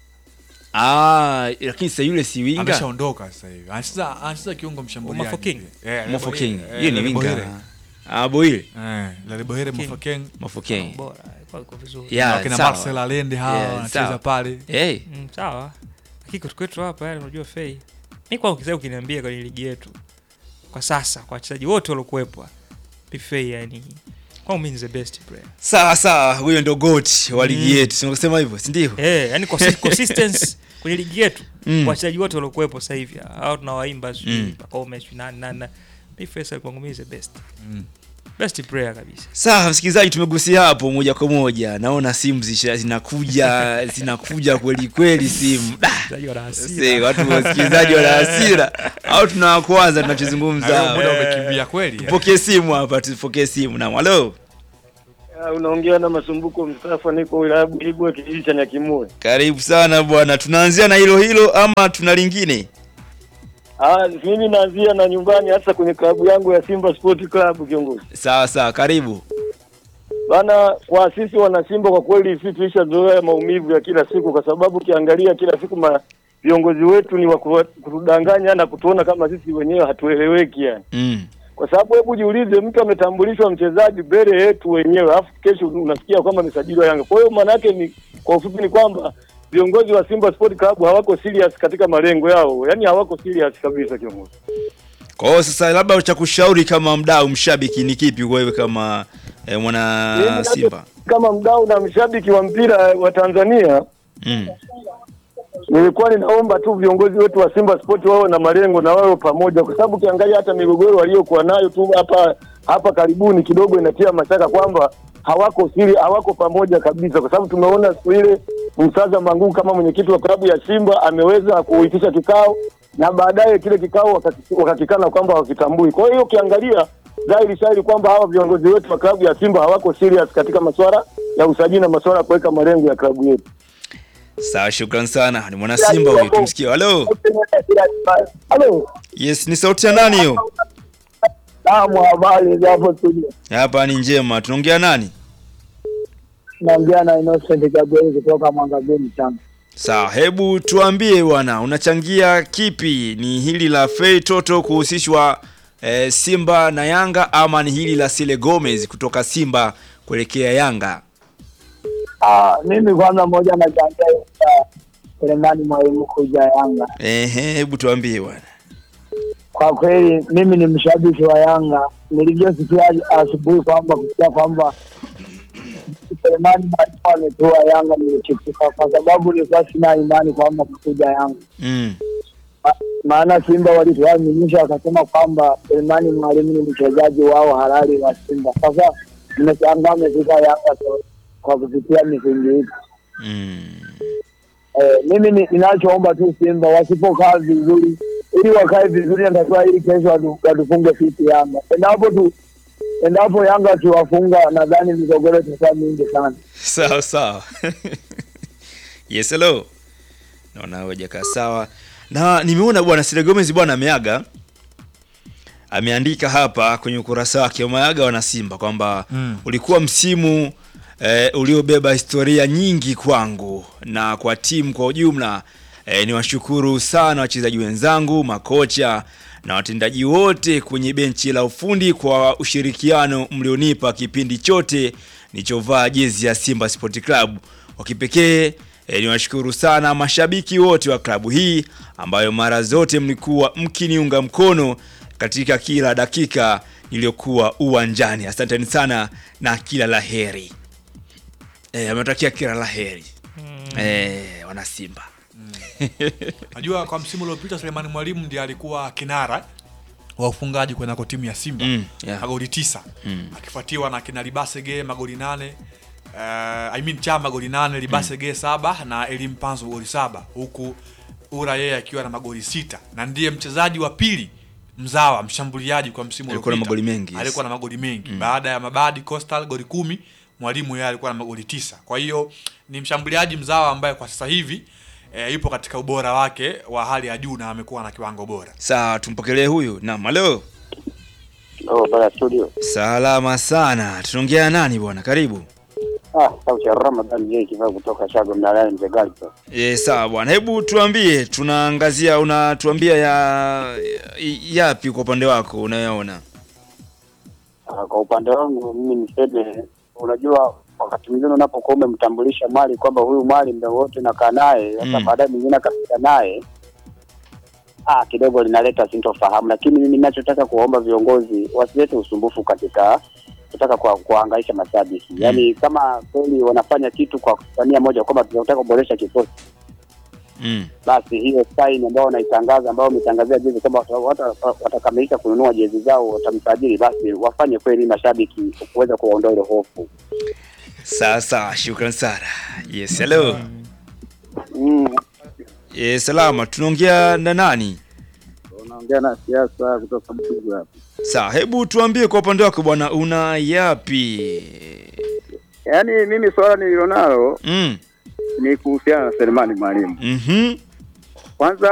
ah lakini sasa yule si winga ameshaondoka sasa hivi anacheza anacheza kiungo mshambuliaji Mafo King? Eh, Mofo Lebo- King eh, hiyo ni Lebohere. winga ah Boile eh Lebohere King. Mofo King Mofo King bora alikuwa yuko vizuri ya wakina sawa. Marcel Allende hawa Yeah, wanacheza sawa. pale eh Mm, sawa lakini kwetu kwetu hapa yani unajua Fei mi kwa ukisema ukiniambia kwenye ligi yetu kwa sasa kwa wachezaji wote waliokuwepo Bi Fei yani kwangu mimi ni the best player sawa sawa huyo ndo goat wa ligi yetu si unasema hivyo si ndio eh yani consi- consistency kwenye ligi yetu Mm. wachezaji wote waliokuwepo sasa hivi hao tunawaimba sijui Mm. Pacome sijui nani nani nani. mi Faisal kwangu mimi is the best Mm. best player kabisa Sawa msikilizaji, tumegusia hapo moja kwa moja. Naona simu zisha- zinakuja zinakuja kweli kweli simu. Da, Wachezaji wana hasira. see, watu wasikilizaji wana hasira au tunawakwaza tunachozungumza. Na leo hapa. muda umekimbia kweli. Tupokee simu hapa, tupokee simu na halo. Unaongea na Masumbuko Mustafa, niko wilaya Buhigwe, kijiji cha Nyakimue. Karibu sana bwana, tunaanzia na hilo hilo ama tuna lingine? Ah, mimi naanzia na nyumbani, hasa kwenye klabu yangu ya Simba Sport Club. Kiongozi Sawa sawa, karibu. bana, kwa sisi wana Simba kwa kweli sisi tulishazoea maumivu ya kila siku, kwa sababu ukiangalia kila siku ma viongozi wetu ni wa kuwa- kutudanganya na kutuona kama sisi wenyewe hatueleweki yani. Mm. Kwa sababu hebu jiulize, mtu ametambulishwa mchezaji mbele yetu wenyewe, alafu kesho unasikia kwamba amesajiliwa Yanga. Kwa hiyo maana yake ni kwa ufupi ni kwamba viongozi wa Simba Sport Club hawako serious katika malengo yao, yaani hawako serious kabisa kiongozi. Kwa hiyo sasa, labda cha kushauri kama mdau mshabiki ni kipi wewe kama eh, mwana Mimi Simba? Kama mdau na mshabiki wa mpira wa Tanzania, Mm. nilikuwa ninaomba tu viongozi wetu wa Simba Sport wawe na malengo na wawe pamoja, kwa sababu ukiangalia hata migogoro waliokuwa nayo tu hapa hapa karibuni kidogo inatia mashaka kwamba hawako siri, hawako pamoja kabisa, kwa sababu tumeona siku ile Msaza Mangungu kama mwenyekiti wa klabu ya Simba ameweza kuitisha kikao na baadaye kile kikao wakati- wakakikana kwamba hawakitambui. Kwa hiyo ukiangalia dhahiri shahiri kwamba hawa viongozi wetu wa klabu ya Simba hawako serious katika masuala ya usajili na masuala ya kuweka malengo ya klabu yetu. Sawa, shukran sana. Ni mwana Simba huyu, tumsikie. Halo. Halo. Yes, ni sauti ya nani hiyo? Naam, habari za hapo studio. Hapa ni njema. Tunaongea nani? Naongea na Innocent Gabriel kutoka Mwangabeni Tanga. Sawa, hebu tuambie bwana, unachangia kipi? Ni hili la Fei Toto kuhusishwa eh, Simba na Yanga ama ni hili la Sile Gomez kutoka Simba kuelekea Yanga? Ah, mimi kwanza moja nachangia uh, Selemani Mwalimu kuja Yanga. Ehe, hebu tuambie bwana. Kwa kweli mimi ni mshabiki wa Yanga. Nilivyosikia asubuhi kwamba kusikia kwamba Selemani Mwalimu ametua Yanga nilichukuka, kwa sababu nilikuwa sina imani kwamba kuja Yanga. Mm. Ma- maana Simba walituaminisha wakasema kwamba Selemani Mwalimu ni mchezaji wao halali wa Simba. Sasa nimeshangaa amefika Yanga kwa- kwa kupitia misingi hii. Mm. Eh, mimi ni- ninachoomba tu Simba wasipokaa vizuri, ili wakae vizuri, natakiwa ili kesho watu- watufunge sisi Yanga. Endapo tu endapo Yanga akiwafunga, nadhani migogoro itakuwa mingi sana. Sawa sawa. yes, hello. Naona hawajakaa sawa. Na nimeona bwana Sile Gomez bwana ameaga. Ameandika hapa kwenye ukurasa wake wameaga wana Simba kwamba Mm. ulikuwa msimu eh, uliobeba historia nyingi kwangu na kwa timu kwa ujumla. Eh, niwashukuru sana wachezaji wenzangu, makocha na watendaji wote kwenye benchi la ufundi kwa ushirikiano mlionipa kipindi chote nilichovaa jezi ya Simba Sport Club. Kwa kipekee eh, niwashukuru sana mashabiki wote wa klabu hii ambayo mara zote mlikuwa mkiniunga mkono katika kila dakika niliyokuwa uwanjani. Asanteni sana na kila laheri. Eh, ametakia kila laheri. Eh, wana Simba. Najua kwa msimu uliopita Selemani Mwalimu ndiye alikuwa kinara wa ufungaji kwenye timu ya Simba Mm, yeah. magoli tisa Mm. akifuatiwa na kina Libasege magoli nane uh, I mean Chama magoli nane Libasege saba na Elim Panzo magoli saba huku Ura yeye akiwa na magoli sita na ndiye mchezaji wa pili mzawa mshambuliaji kwa msimu Alikuwa na uliopita. magoli mengi, yes. alikuwa na magoli mengi baada ya Mabadi Coastal goli kumi Mwalimu yeye alikuwa na magoli tisa kwa hiyo ni mshambuliaji mzawa ambaye kwa sasa hivi e, yupo katika ubora wake wa hali ya juu na amekuwa na kiwango bora Sawa, tumpokelee huyu. Naam, halo. Oh, bana studio. Salama sana. Tunaongea nani bwana? Karibu. Ah, sauti ya Ramadhan yeye kivaa kutoka Shago Mnalani Mzegali. E, sawa bwana, hebu tuambie, tunaangazia, unatuambia ya yapi kwa upande wako unayoona? Ah, kwa upande wangu mimi niseme, unajua wakati mwingine unapokuwa umemtambulisha mali kwamba huyu mali muda wote nakaa naye, sasa Mm. baadaye mwingine akafika naye ah, kidogo linaleta sintofahamu, lakini mimi ninachotaka kuwaomba viongozi wasilete usumbufu katika kutaka kwa kuhangaisha mashabiki Mm. yaani kama kweli wanafanya kitu kwa kufanyia moja kwamba tunataka kuboresha kikosi Mm. basi hiyo sign ambayo wanaitangaza ambayo wametangazia jezi kwamba wata- wata- watakamilisha kununua jezi zao watamsajili, basi wafanye kweli mashabiki kuweza kuwaondoa ile hofu. Sasa shukran sana. Yes, hello. Mm. Yes, salama. Tunaongea na nani? Unaongea na siasa kutoka Butugu hapa. Sawa, hebu tuambie kwa upande wako bwana, una yapi? Yaani mimi swala nililonalo Mm. ni kuhusiana na Selemani Mwalimu. Mhm. Kwanza